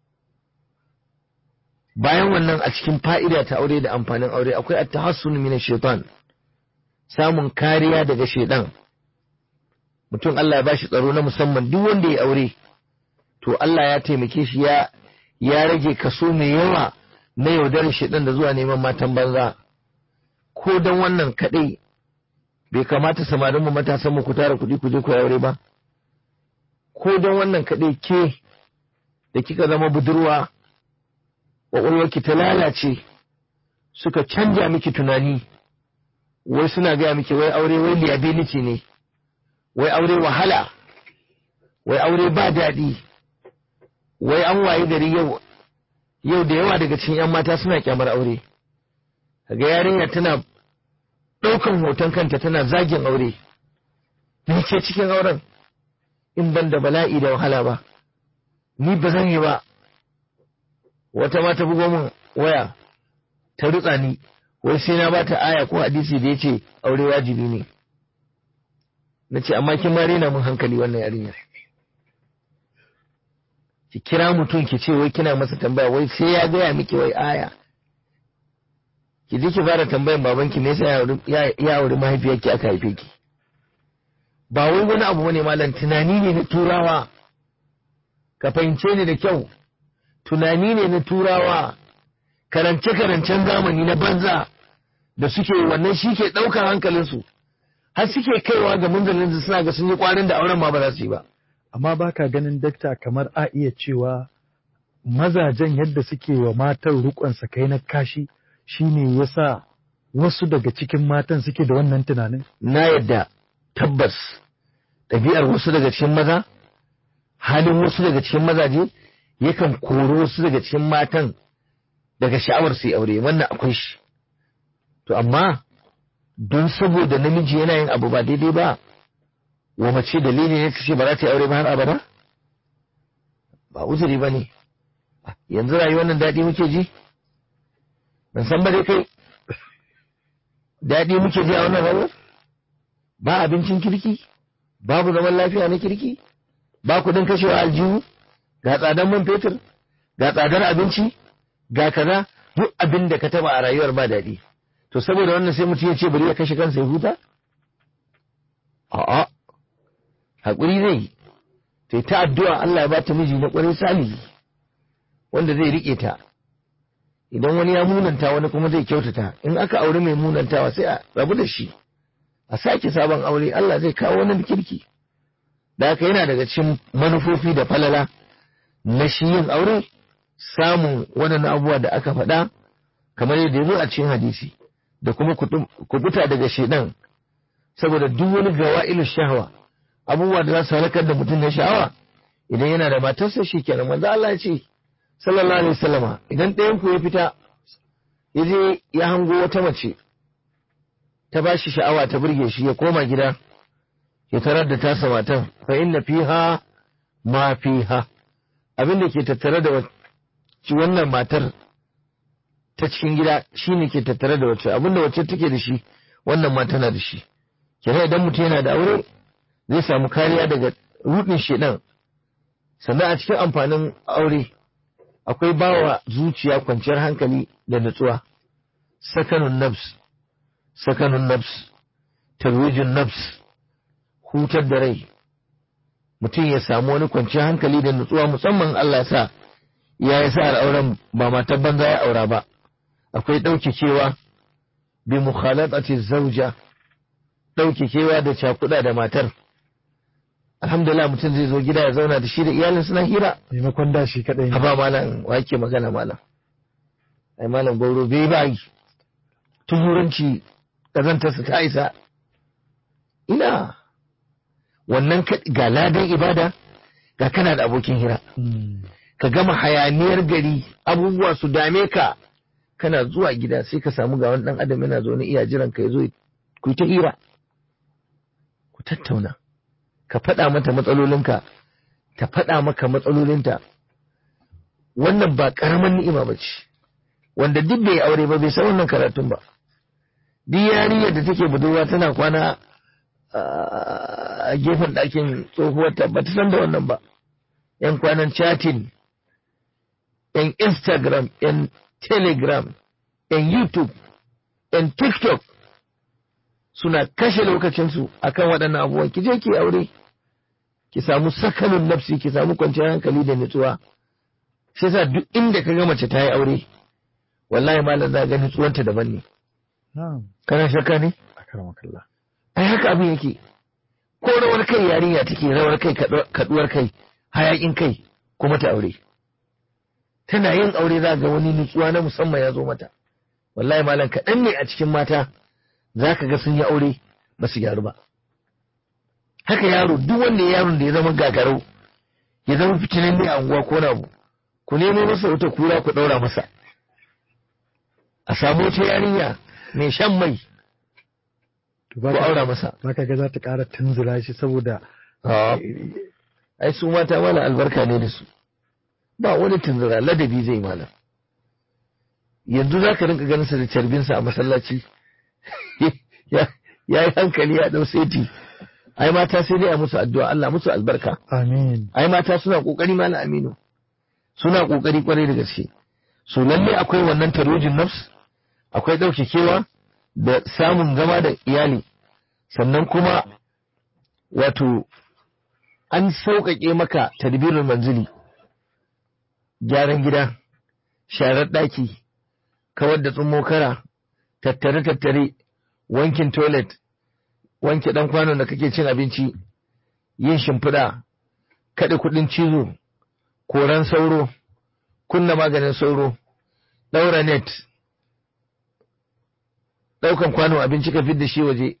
bayan wannan a cikin fa'ida ta aure da amfanin aure akwai at-tahassun min shaitan samun kariya daga shaitan mutum Allah ya bashi tsaro na musamman duk wanda ya aure to Allah ya taimake shi ya ya rage kaso mai yawa na yaudarar shaitan da zuwa neman matan banza ko don wannan kaɗai bai kamata samarin mu matasan mu ku tara kuɗi ku je ku aure ba ko don wannan kaɗai ke da kika zama budurwa ki ta lalace suka canja miki tunani wai suna gaya miki wai aure wai liability ne wai aure wahala wai aure ba daɗi wai an waye gari yau yau da yawa daga cikin 'yan mata suna kyamar aure kaga yarinya tana ɗaukan hoton kanta tana zagin aure ni ke cikin auren in ban da bala'i da wahala ba ni ba zan yi ba wata ma ta bugo min waya ta rutsa ni wai sai na bata aya ko hadisi da yace aure wajibi ne na ce amma kin ma rena mun hankali wannan yarinya ki kira mutum ki ce wai kina masa tambaya wai sai ya gaya miki wai aya ki je ki fara tambayan babanki me yasa ya auri mahaifiyarki aka haife ki ba wai wani abu bane malam tunani ne na turawa ka fahimce ni da kyau tunani ne na turawa karance karancen zamani na banza da suke wannan shi ke ɗaukar hankalinsu har suke kaiwa ga munzalin da suna ga sun yi kwarin da auren ma ba za su yi ba Amma baka ganin dakta kamar a iya cewa mazajen yadda suke wa matan rukon kai na kashi shine yasa wasu daga cikin matan suke da wannan tunanin? na yadda tabbas ɗabi'ar wasu daga cikin maza halin wasu daga cikin mazaje yakan koro wasu daga cikin matan daga sha'awar su yi aure wannan akwai shi to amma don saboda namiji yana yin abu ba daidai ba wa mace dalili ne ta ce ba za ta yi aure ba har abada ba uzuri ba ne yanzu rayuwar nan daɗi muke ji ban san ba dai kai daɗi muke ji a wannan rayuwar ba abincin kirki babu zaman lafiya na kirki ba kuɗin kashewa aljihu ga tsadar man fetur ga tsadar abinci ga kaza duk abin da ka taba a rayuwar ba daɗi to saboda wannan sai mutum ya ce bari ya kashe kansa ya huta a'a haƙuri zai sai ta addu'a Allah ya ba ta miji na ƙwarai salihi wanda zai riƙe ta idan wani ya munanta wani kuma zai kyautata in aka aure mai munantawa sai a rabu da shi a sake sabon aure Allah zai kawo wani kirki da haka yana daga cikin manufofi da falala na shi yin aure samun waɗannan abubuwa da aka faɗa kamar yadda ya zo a cikin hadisi da kuma kubuta daga shaidan saboda duk wani gawa'ilu shahwa abubuwa da za su halakar da mutum na sha'awa idan yana da matarsa shi kenan manzo Allah ya ce sallallahu alaihi wasallama idan ɗayan ku ya fita ya je ya hango wata mace ta ba shi sha'awa ta burge shi ya koma gida ya tarar da tasa matan fa inna fiha ma fiha abin da ke tattare da wannan matar ta cikin gida shine ke tattare da wacce abin da wacce take da shi wannan ma tana da shi kenan idan mutum yana da aure zai samu kariya daga rudin shedan sannan a cikin amfanin aure akwai bawa zuciya kwanciyar hankali da nutsuwa sakanun nafs sakanun nafs tarwijin nafs hutar da rai mutum ya samu wani kwanciyar hankali da nutsuwa musamman Allah ya sa ya yi sa al'auran ba matar banza ya aura ba akwai ɗaukekewa bi mukhalatati zauja ɗaukekewa da cakuɗa da matar alhamdulillah mutum zai zo gida ya zauna da shi da iyalin suna hira maimakon da shi kadai ne ba malam wa yake magana malam ai malam gauro bai ba yi tuhuranci ƙazantarsa ta isa ina wannan ga ladan ibada ga kana da abokin hira ka gama hayaniyar gari abubuwa su dame ka kana zuwa gida sai ka samu ga wani dan adam yana zo ne iya jiran ka yazo ku ta hira ku tattauna ka faɗa mata matsalolinka ta faɗa maka matsalolinta wannan ba ƙaramin ni'ima ba ce wanda duk bai aure ba bai san wannan karatun ba duk yarinyar da take budurwa tana kwana a gefen ɗakin tsohuwarta ba ta san da wannan ba yan kwanan chatting yan instagram yan telegram yan youtube yan tiktok suna kashe lokacinsu akan waɗannan abubuwan ki je ki aure ki samu sakalin nafsi ki samu kwanciyar hankali da nutsuwa shi yasa duk inda ka ga mace ta yi aure wallahi malam za ga nutsuwanta daban ne kana shakka ne ai haka abin yake ko rawar kai yarinya take rawar kai kaduwar kai hayakin kai kuma ta aure tana yin aure za ga wani nutsuwa na musamman ya zo mata wallahi malam kaɗan ne a cikin mata za ka ga sun yi aure ba su gyaru ba haka yaro duk wanda yaron da ya zama gagarau ya zama fitinan ne a unguwa ko na abu ku nemo masa wata kura ku ɗaura masa a samu wata yarinya mai shan mai ko aura masa Zaka ga za ta ƙara tunzura shi saboda ai su mata mala albarka ne da su ba wani tunzura ladabi zai malam yanzu za ka rinka ganin sa da carbinsa a masallaci ya yi hankali ya ɗau seti ai mata sai dai a musu addu'a Allah musu albarka amin ai mata suna kokari malam aminu suna kokari kwarai da gaske so lalle akwai wannan tarojin nafs akwai ɗaukakewa da samun zama da iyali sannan kuma wato an sauƙaƙe maka tadbirin manzili gyaran gida sharar ɗaki kawar da kara tattare-tattare wankin toilet wanke ɗan kwanon da kake cin abinci yin shimfiɗa kaɗe kuɗin cizo koran sauro kunna maganin sauro ɗaura net ɗaukan kwanon abinci ka fid da shi waje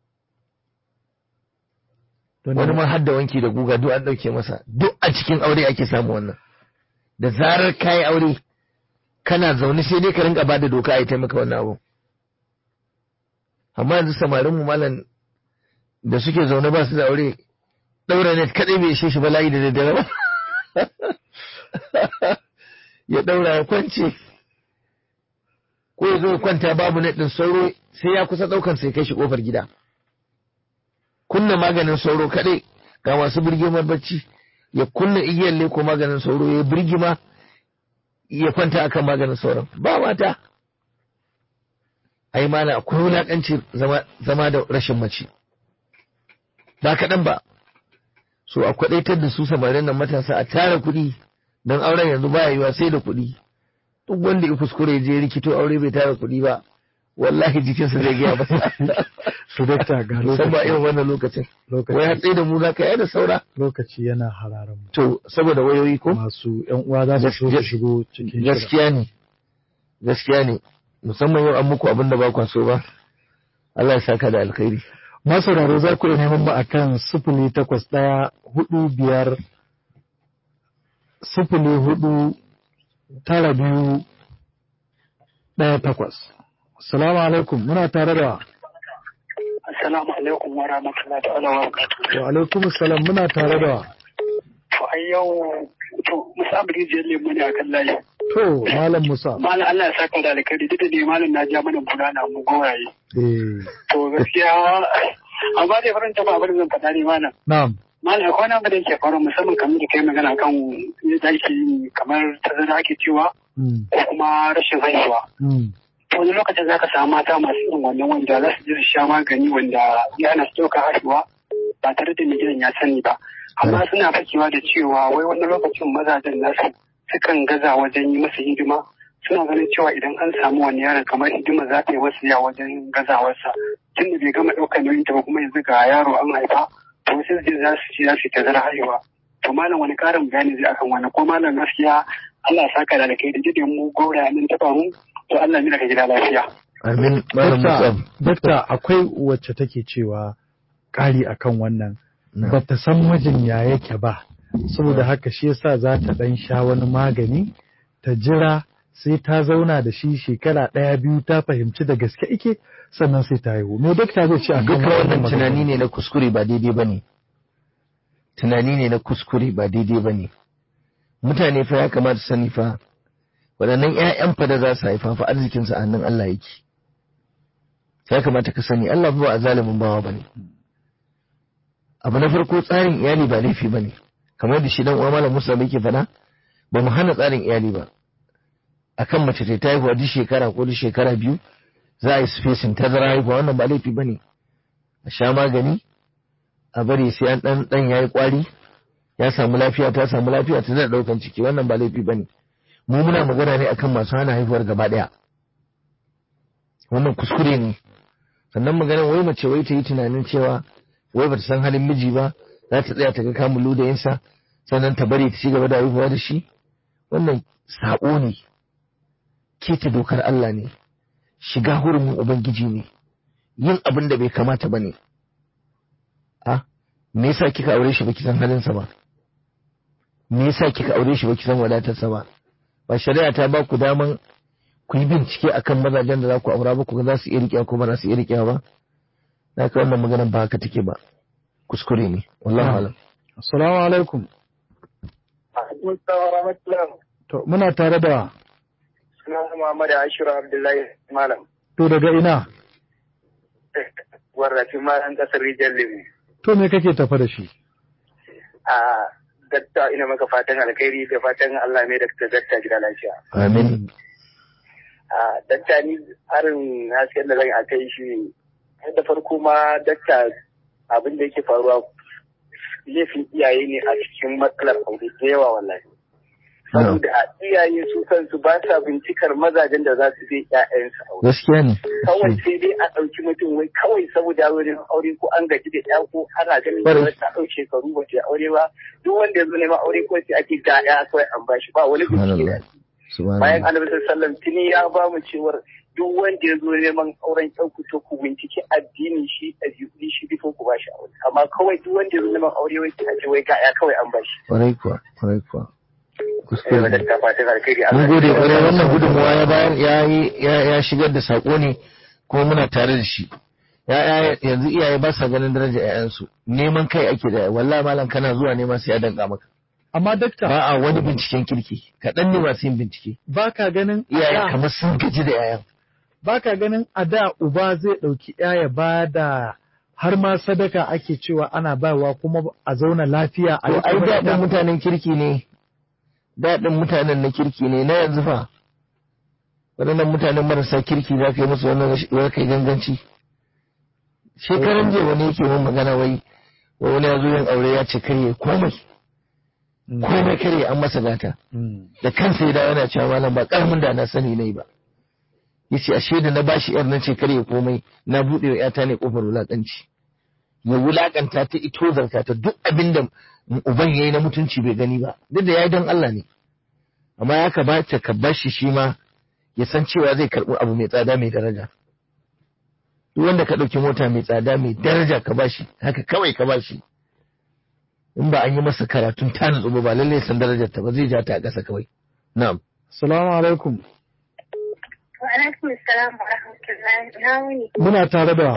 wani ma har da wanki da guga duk an ɗauke masa duk a cikin aure ake samu wannan da zarar kayi aure kana zaune sai dai ka rinka bada doka a yi taimaka wannan abu amma yanzu samarin mu malam da suke zaune ba su da aure ɗaura net kaɗai bai ishe shi bala'i da daddare ba ya daura ya kwance ko ya zo ya kwanta babu naɗin sauro sai ya kusa ɗaukan sai kai shi ƙofar gida kunna maganin sauro kaɗai ga masu birgimar bacci ya kunna igiyar leko maganin sauro ya birgima ya kwanta akan maganin sauron ba mata ai mana akwai wulaƙanci zama da rashin mace ba kaɗan ba so a kwaɗaitar da su samarin nan matasa a tara kuɗi don auren yanzu ba yiwa sai da kuɗi duk wanda ya kuskure je rikito aure bai tara kuɗi ba wallahi jikinsa zai gaya masa su dakta ga musamman irin wannan lokacin wai hatsi da mu za ka yi da saura lokaci yana hararan mu to saboda wayoyi ko masu yan uwa za su so su shigo cikin gaskiya ne gaskiya ne musamman yau an muku abin da ba kwa so ba Allah ya saka da alkhairi masauraro za ku iya neman mu akan sifili takwas ɗaya hudu biyar sifili hudu tara biyu ɗaya takwas. Assalamu alaikum muna tare da Assalamu alaikum wa rahmatullahi ta'ala wa barakatuh. wa alaikum salam muna tare da To ai yau to Musa Abdi Jiyar Lemu ne akan layi. to Malam Musa. Malam Allah ya saka da alkhairi duk da ne malam na ja mana bulala mu goraye. Eh, To gaskiya amma dai faranta ba abin zan faɗa ne malam. na'am. Malam akwai wani abu da yake faru musamman kamar da kai magana kan yadda ake yi kamar tazara ake cewa Mm, ko kuma rashin haihuwa. mm, To wani lokacin za ka samu mata masu irin wannan wanda za su je su sha magani wanda ya hana su ɗauka haihuwa ba tare da mai gidan ya sani ba. Amma suna fakewa da cewa wai wani lokacin mazajen nasu sukan gaza wajen yi masa hidima suna ganin cewa idan an samu wani yaron kamar hidima za ta yi wasu ya wajen gazawarsa tun da bai gama ɗaukar nauyin ta ba kuma yanzu ga yaro an haifa to sai su je za su ci za su yi tazara haihuwa. To malam wani ƙarin bayani zai akan wani ko malam gaskiya Allah ya saka da alkai da jidin mu gora nan ta faru to Allah ya ka gida lafiya. amin malam Dakta, Musa dakta akwai wacce take cewa ƙari akan wannan Na. ba ta san mijin ya yake ba saboda haka shi yasa za ta ɗan sha wani magani ta jira sai ta zauna da shi shekara ɗaya biyu ta fahimci da gaske ike sannan sai ta haihu me dakta zai ce akan duka wannan magana? tunani ne na kuskure ba daidai ba ne tunani ne na kuskure ba daidai ba ne mutane fa ya kamata su sani fa waɗannan 'ya'yan fa da za su haifa fa arzikinsu a hannun Allah yake ya kamata ka sani Allah ba a zalimin bawa ba ne abu na farko tsarin iyali ba laifi ba ne kamar da shi dan uwa malam Musa yake faɗa ba mu hana tsarin iyali ba akan mace ta haihuwa duk shekara ko duk shekara biyu za a yi spacing tazara haihuwa wannan ba laifi ba ne a sha magani a bari sai an dan dan yayi kwari ya samu lafiya ta samu lafiya ta da daukan ciki wannan ba laifi bane mu muna magana ne akan masu hana haihuwar gaba daya wannan kuskure ne sannan maganar wai mace wai ta yi tunanin cewa wai bata san halin miji ba za ta tsaya ta ga kamun ludayinsa sannan ta bari ta ci gaba da haihuwa da shi wannan sabo ne keta dokar Allah ne shiga hurumin ubangiji ne yin abin da bai kamata ba ne. A, me yasa kika aure shi baki san halinsa ba? Me yasa kika aure shi baki san wadatarsa ba? Ba shari'a ta ba ku daman ku yi bincike akan mazajen da za ku aura ba ku ga za su iya riƙewa ko ba za su iya riƙewa ba? Na ka wannan maganar ba haka take ba. Kuskure ne. Wallahi alam. Assalamu alaikum. To muna tare da Sunan Muhammad Ashiru Abdullahi Malam. to daga ina? Warrafi Malam kasar Rijiyar Lemu. To me kake tafa da shi? A dakta ina maka fatan alkhairi da fatan Allah mai dakta dakta gida lafiya. Amin. A dakta ni harin hasken da zan a kai shi da farko ma dakta abin da yake faruwa laifin iyaye ne a cikin matsalar aure da yawa wallahi. Saboda iyaye su kansu ba sa bincikar mazajen da za su je ƴaƴansu aure. Gaskiya ne. Kawai sai dai a ɗauki mutum wai kawai saboda wurin aure ko an gaji da ƴa ko ana ganin Bari. da ta ɗau shekaru ba ta aure ba duk wanda ya zo neman aure ko sai ake ga ƴa kawai an bashi ba wani bincike da Subhanallah. bayan Subhanallah. annabi sallallahu alaihi wasallam tuni ya ba mu cewar duk wanda ya zo neman auren ɗan ku to ku binciki addinin shi ɗabi'un shi bifo ku bashi aure amma kawai duk wanda ya zo neman aure wai sai a ce wai ga ƴa kawai an bashi. Kwarai kuwa, kwarai kuwa. Eh, Kuskure ne. wadda ta fatan alkhairi mun Allah gode ya kwarai wannan gudunmawa ya bayar ya yi ya ya shigar da sako ne kuma muna tare da shi ya ya yanzu iyaye ba sa ganin daraja ƴaƴansu neman kai ake da wallahi malam kana zuwa nema sai ya danka maka amma dakta ba a wani binciken kirki kaɗan ne masu yin bincike ba ka ganin a iyaye da- kamar sun gaji da yayan ba ka ganin a da uba zai ɗauki ya ba da har ma sadaka ake cewa ana bayarwa kuma a zauna lafiya a to yi ai kuma daɗin da- mutanen kirki ne daɗin mutanen na kirki ne na yanzu fa waɗannan mutanen marasa kirki za ka yi musu wannan rashi- wai kai ganganci shekaran jiya wani yake mun magana wai wai wani ya zo yin aure ya ce karye komai Mm. komai karye an masa gata Mm. da kansa ya dawo yana cewa malam ba karamin da na sani nayi ba yace ashe da na bashi yar na ce karye komai na bude wa yata ne kofar wulakanci ya wulakanta ta ito zarta ta duk abin da uban yayi na mutunci bai gani ba duk da yayi dan Allah ne amma ya kamata ka bashi shi ma ya san cewa zai karɓi abu mai tsada mai daraja duk wanda ka ɗauki mota mai tsada mai daraja ka bashi haka kawai ka bashi in ba an yi masa karatun ta nutsu ba ba lallai san darajar ta ba zai ja ta a ƙasa kawai na'am Salamu alaikum. Wa alaikum salam wa rahmatullahi. Na wuni. Muna tare da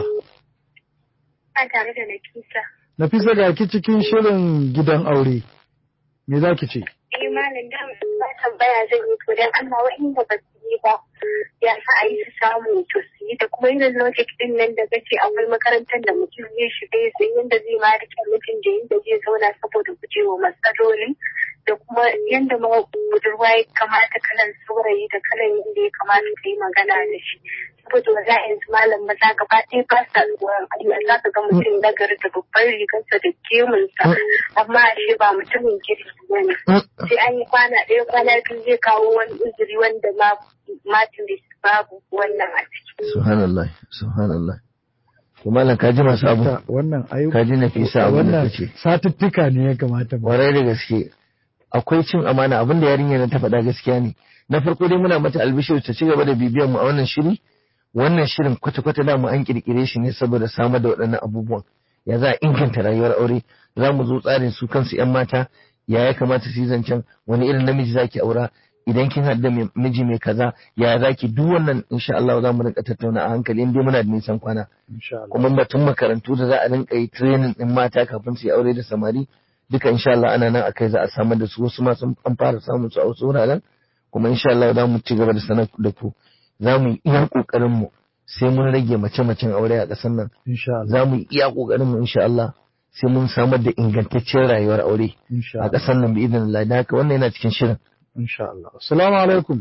A tare da Nafisa. Nafisa ga ki cikin shirin gidan aure. Me za ki ce? Eh malam da ba tambaya zan yi to dan Allah wa'inda ba su yi ba ya sa a yi su samu to su yi da kuma irin logic din nan da kace akwai makarantar da mutum zai shiga ya san yadda zai ma rike mutum da yadda zai zauna saboda gujewa matsaloli da kuma yadda ma budurwa ya kamata kalan saurayi da kalan yadda ya kamata ka yi magana da shi saboda wa za yanzu malam maza gaba ɗaya ba sa tsoron Allah za ka ga mutum nagari da babban rigarsa da gemunsa amma ashe ba mutumin kirki ba ne. sai an yi kwana ɗaya kwana biyu zai kawo wani uzuri wanda ma matin babu wannan a ciki. subhanallah subhanallah to malam ka ji masu abu Ta- Wannan ayu ka ji nafisa abin da wannan kace satuttuka ne ya kamata mu. kwarai da gaske akwai cin amana abin da yarinya nan ta faɗa gaskiya ne na farko dai muna mata albishir ta ci gaba da bibiyar mu a wannan shiri wannan shirin kwata-kwata da mu an kirkire shi ne saboda samar da waɗannan abubuwan ya za a inganta rayuwar aure za mu zo tsarin su kansu 'yan mata ya ya kamata su yi zancen wani irin namiji zaki aura idan kin haɗu da mai- miji mai kaza ya zaki duk wannan insha Allah za mu rinka tattauna a hankali in dai muna da nisan kwana Insha Allah. kuma batun makarantu da za a rinka yi training din mata kafin su yi aure da samari duka insha Allah ana nan akai za a samar da su wasu ma sun an fara samun su a wasu wuraren kuma insha Allah za mu ci gaba da sanar da ku za mu yi iya kokarin mu sai mun rage mace-macen aure a ƙasar nan Insha Allah. za mu yi iya kokarin mu insha Allah sai mun samar da ingantaccen rayuwar aure Insha a Allah. ƙasar nan bi idan Allah da haka wannan yana cikin shirin Insha Allah. Assalamu alaikum.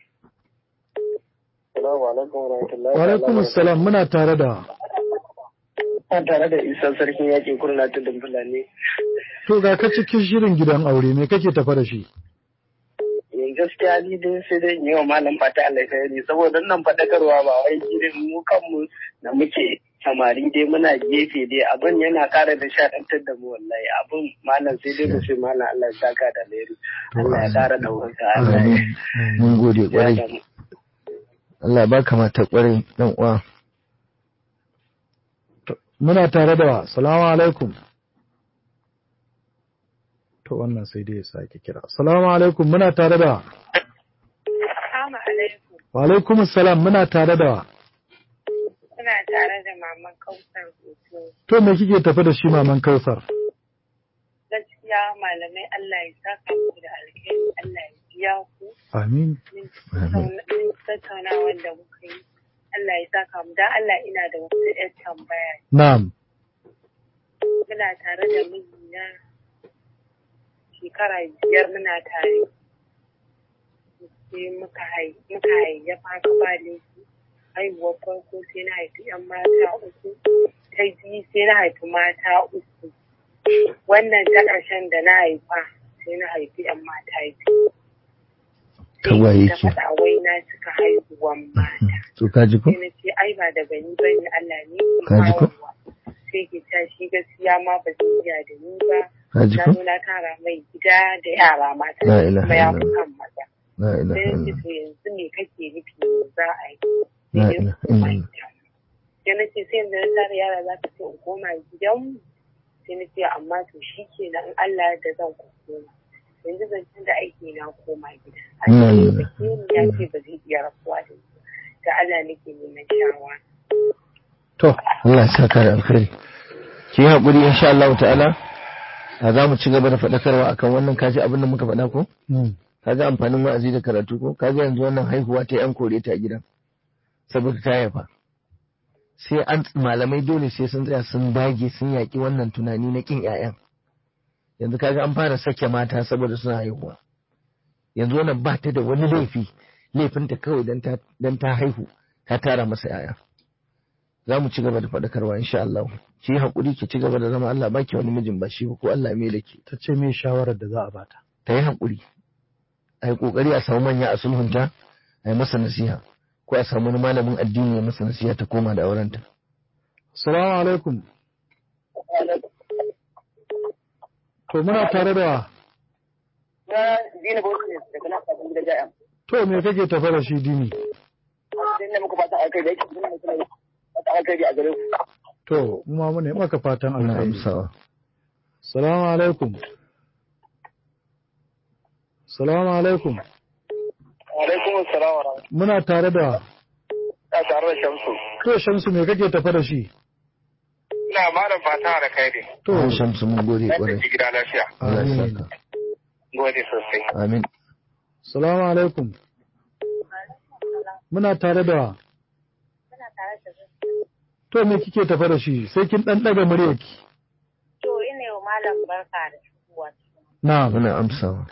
Assalamu alaikum wa rahmatullahi Wa alaikum assalam muna tare da Ina tare da Isa sarkin yakin kurna tudun Fulani. to ga ka cikin shirin gidan aure me kake tafa da shi? Eh, gaskiya ni dai sai dai in yi wa malam fata alkhairi saboda nan faɗakarwa ba wai irin mu kanmu da muke samari dai muna gefe dai abin yana ƙara da shaɗantar da mu wallahi abin malam sai dai mu ce malam Allah ya saka da alheri Allah ya ƙara ɗaukaka Allah ya Amin. mun gode ya kwarai da mu. Allah ya baka mata kwarai dan uwa Muna tare da wa. Assalamu alaikum. To wannan sai dai ya sake kira. Assalamu alaikum muna tare da wa. Assalamu alaikum. Wa alaikum assalam muna tare da wa. Ina tare da maman Kausar Hoto. To me kike tafi da shi maman Kausar? Gaskiya malamai Allah ya saka muku da alheri, Allah ya biya ku. Amin. Min tattauna- min tattaunawa da muka yi. Allah ya saka mu. Dan Allah ina da wasu 'yan tambaya. Na'am. Muna tare da mijina shekara biyar muna tare. Sai muka hai- muka hayayyafa haka ba laifi. Haihuwar farko sai na haifi 'yan mata uku. Ta biyu sai na haifi mata uku. Wannan ta ƙarshen da na haifa sai na haifi 'yan mata biyu. Tagwaye Ta ke. faɗa wai na cika haihuwan mata. to ka ji ko sai na ce ai ba daga ni ba ne Allah ne ke Ka ji ko? kawowa. sai ke ta shi gaskiya ma ba su iya da ni ba ka ji na ko zo na tara mai gida da yara mata La ilaha kuma ya fi illallah. kan maza la ilaha sai na ce illallah to yanzu me kake nufi me za a yi La sai ilaha ya koma illallah. gida sai na ce sai yanzu na tara yara za ka ce in koma gidanmu sai na ce amma to shi ke in Allah da zan koma yanzu zancen da aiki na koma gida a La cikin ilaha ya ce ba zai iya rabuwa da ni da Allah nake neman shawara To Allah ya saka da alkhairi ki yi haƙuri insha Allah ta'ala a za mu ci gaba da faɗakarwa akan wannan kaji abin da muka faɗa ko kaga amfanin wa'azi da karatu ko kaga yanzu wannan haihuwa ta yan kore ta gidan saboda ta haifa sai an malamai dole sai sun tsaya sun dage sun yaƙi wannan tunani na kin ƴaƴan yanzu kaga an fara sake mata saboda suna haihuwa yanzu wannan ba ta da wani laifi laifinta kawai dan ta haihu ta tara masa ƴaƴa za mu ci gaba da faɗakarwa insha Allah ki yi haƙuri ki ci gaba da zama Allah baki wani mijin ba shi ba ko Allah mai da ke ta ce me shawarar da za a bata ta yi haƙuri a yi ƙoƙari a samu manya a sulhunta a yi masa nasiha ko a samu wani malamin addini ya masa nasiha ta koma da aurenta. Assalamu alaikum. To muna tare da Na dina bauchi ne daga nan kafin gida ja'yan. To me kake tafa da shi dini? Sai ne muku fatan alkai da yake kuma mutum fatan alkai a gare ku. To mu ma mune maka fatan Ana alkhairi. amsawa. Assalamu alaikum. Assalamu alaikum. Alaikum assalam wa rahmatullahi. Muna tare da Ta tare da Shamsu. To Shamsu me kake tafa da shi? Ina malam fata da kai ne. To An shamsu mun gode Na ƙwarai. tafi gida lafiya. Allah ya Amin. saka. Gode sosai. Amin. Assalamu alaikum. Muna tare da To me kike tafa da shi? Sai kin dan daga muryarki. To ina yau malam barka da shigowa. Na'am. Muna amsawa.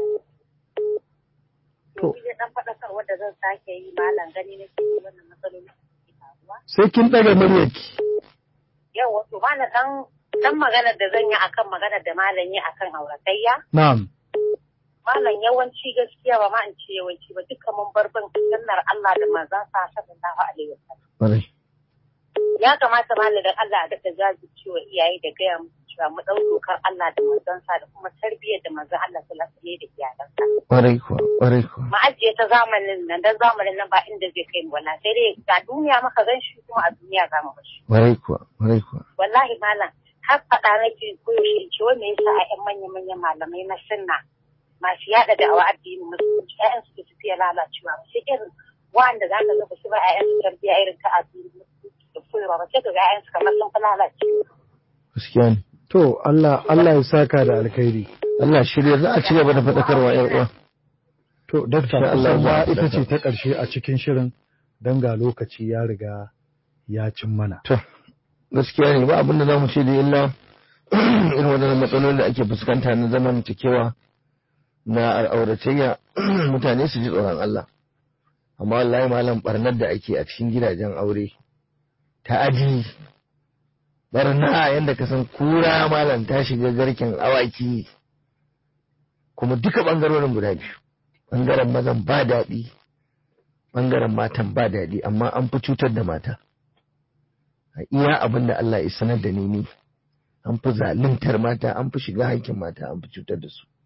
To. To kije dan faɗakarwa da zan sake yi malam gani nake yi wannan matsaloli da suke faruwa. Sai kin daga muryarki. Yau wato malam dan dan maganar da zan yi akan maganar da malam yi akan auratayya. Na'am. Malam yawanci gaskiya ba ma in ce yawanci ba duka mun bar bin sunnar Allah da manzon sa sallallahu alaihi wasallam. Ƙwarai. Ya kamata malam dan Allah a daga jajircewa iyaye da gaya musu cewa mu ɗau dokar Allah da manzon sa da kuma tarbiyyar da manzon Allah sallallahu alaihi da iyalansa. Ƙwarai kuwa. Ƙwarai kuwa. mu ajiye ta zamanin nan dan zamanin nan ba inda zai kai mu wala sai dai ga duniya maka gan shi kuma a duniya za mu bashi Ƙwarai kuwa. Ƙwarai kuwa. wallahi malam har faɗa nake koyaushe in ce wai me yasa a ƴan manyan manyan malamai na sunna masu yaɗa da'awa addinin musulunci ƴaƴan su su fiye lalacewa ba sai irin wanda za ka ga ba su ba ƴaƴan su tarbiyya irin ta addinin musulunci da koyarwa ba sai ka ga ƴaƴan su kamar sun fi lalacewa Gaskiya ne. To Allah Allah ya saka da alkhairi. Allah shirya za a ci gaba da faɗakarwa ƴan uwa. To dakta Insha Allah kusan za ma a ita ce faɗaka. ta ƙarshe a cikin shirin don ga lokaci ya riga ya cin mana. To, gaskiya ne ba abin da za mu ce da illa irin waɗannan matsalolin da ake fuskanta na zamantakewa na auratayya mutane su ji tsoron Allah. Amma wallahi malam barnar da ake a cikin gidajen aure ta aji barna yadda ka san kura malam ta shiga garken awaki kuma duka ɓangarorin guda biyu ɓangaren mazan ba daɗi ɓangaren matan ba daɗi amma an fi cutar da mata a iya abin da Allah ya sanar da ni ni an fi zaluntar mata an fi shiga hankin mata an fi cutar da su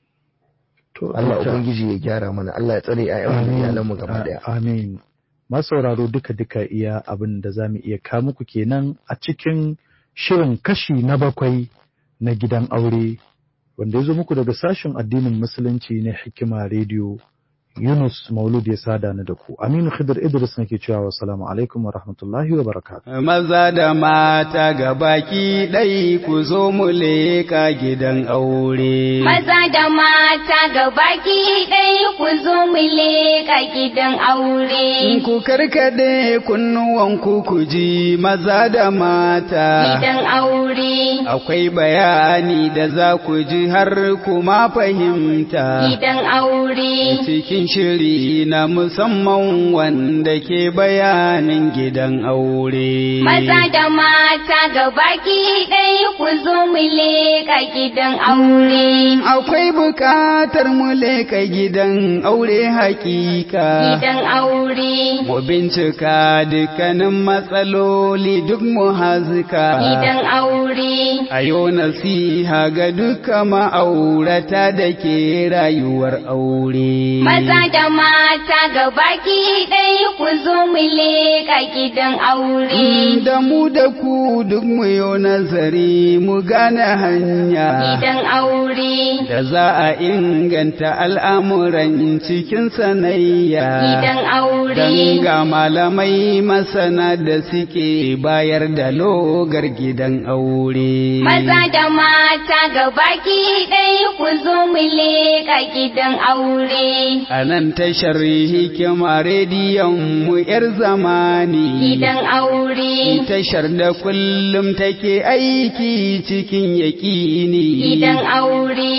To Allah dakta, ubangiji ya gyara mana Allah ya tsare ƴaƴanmu da iyalanmu gaba daya Amin. Masauraro duka-duka iya abin da za mu iya kawo muku kenan a cikin shirin kashi na bakwai na gidan aure wanda ya zo muku daga sashen addinin musulunci na hikima rediyo Yunus Maulud ya sada ni da ku. Aminu Khidir Idris nake cewa wassalamu alaikum wa rahmatullahi wa barakatuh. Maza da mata ga baki ɗai ku zo mu leƙa gidan aure. Maza da mata ga baki ɗaya ku zo mu leƙa gidan aure. Ku karkade kunnuwanku ku ji maza da mata. Gidan aure. Akwai bayani da za ku ji har kuma fahimta. Gidan aure. Cikin shiri na musamman wanda ke bayanin gidan aure. Maza da mata ga baki ɗaya ku zo mu leƙa gidan aure. Akwai bukatar mu leƙa gidan aure hakika. Gidan aure. Mu bincika dukkanin matsaloli duk mu hazika. Gidan aure. A yau nasiha ga duka ma'aurata da ke rayuwar aure. Maza Maza da mata gabaki ɗaya ku zo mu leƙa gidan aure. Da mu da ku duk mu yi nazari mu gane hanya. Gidan aure. Da za a inganta al'amuran cikin sanayya. Gidan aure. Dan ga malamai masana da suke bayar da logar gidan aure. Maza da mata gabaki ɗaya ku zo mu leƙa gidan aure. A nan tashar hikima rediyon mu ‘yar zamani. Gidan aure. Tashar da kullum take aiki cikin yaƙini. Gidan aure.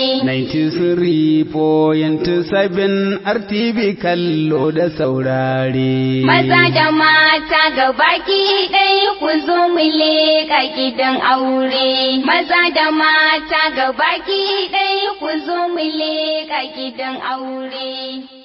93.7 RTV kallo da saurare. Maza da mata gabaki ɗaya ku zo mu leƙa gidan aure. Maza da mata gabaki ɗaya ku zo mu leƙa gidan aure.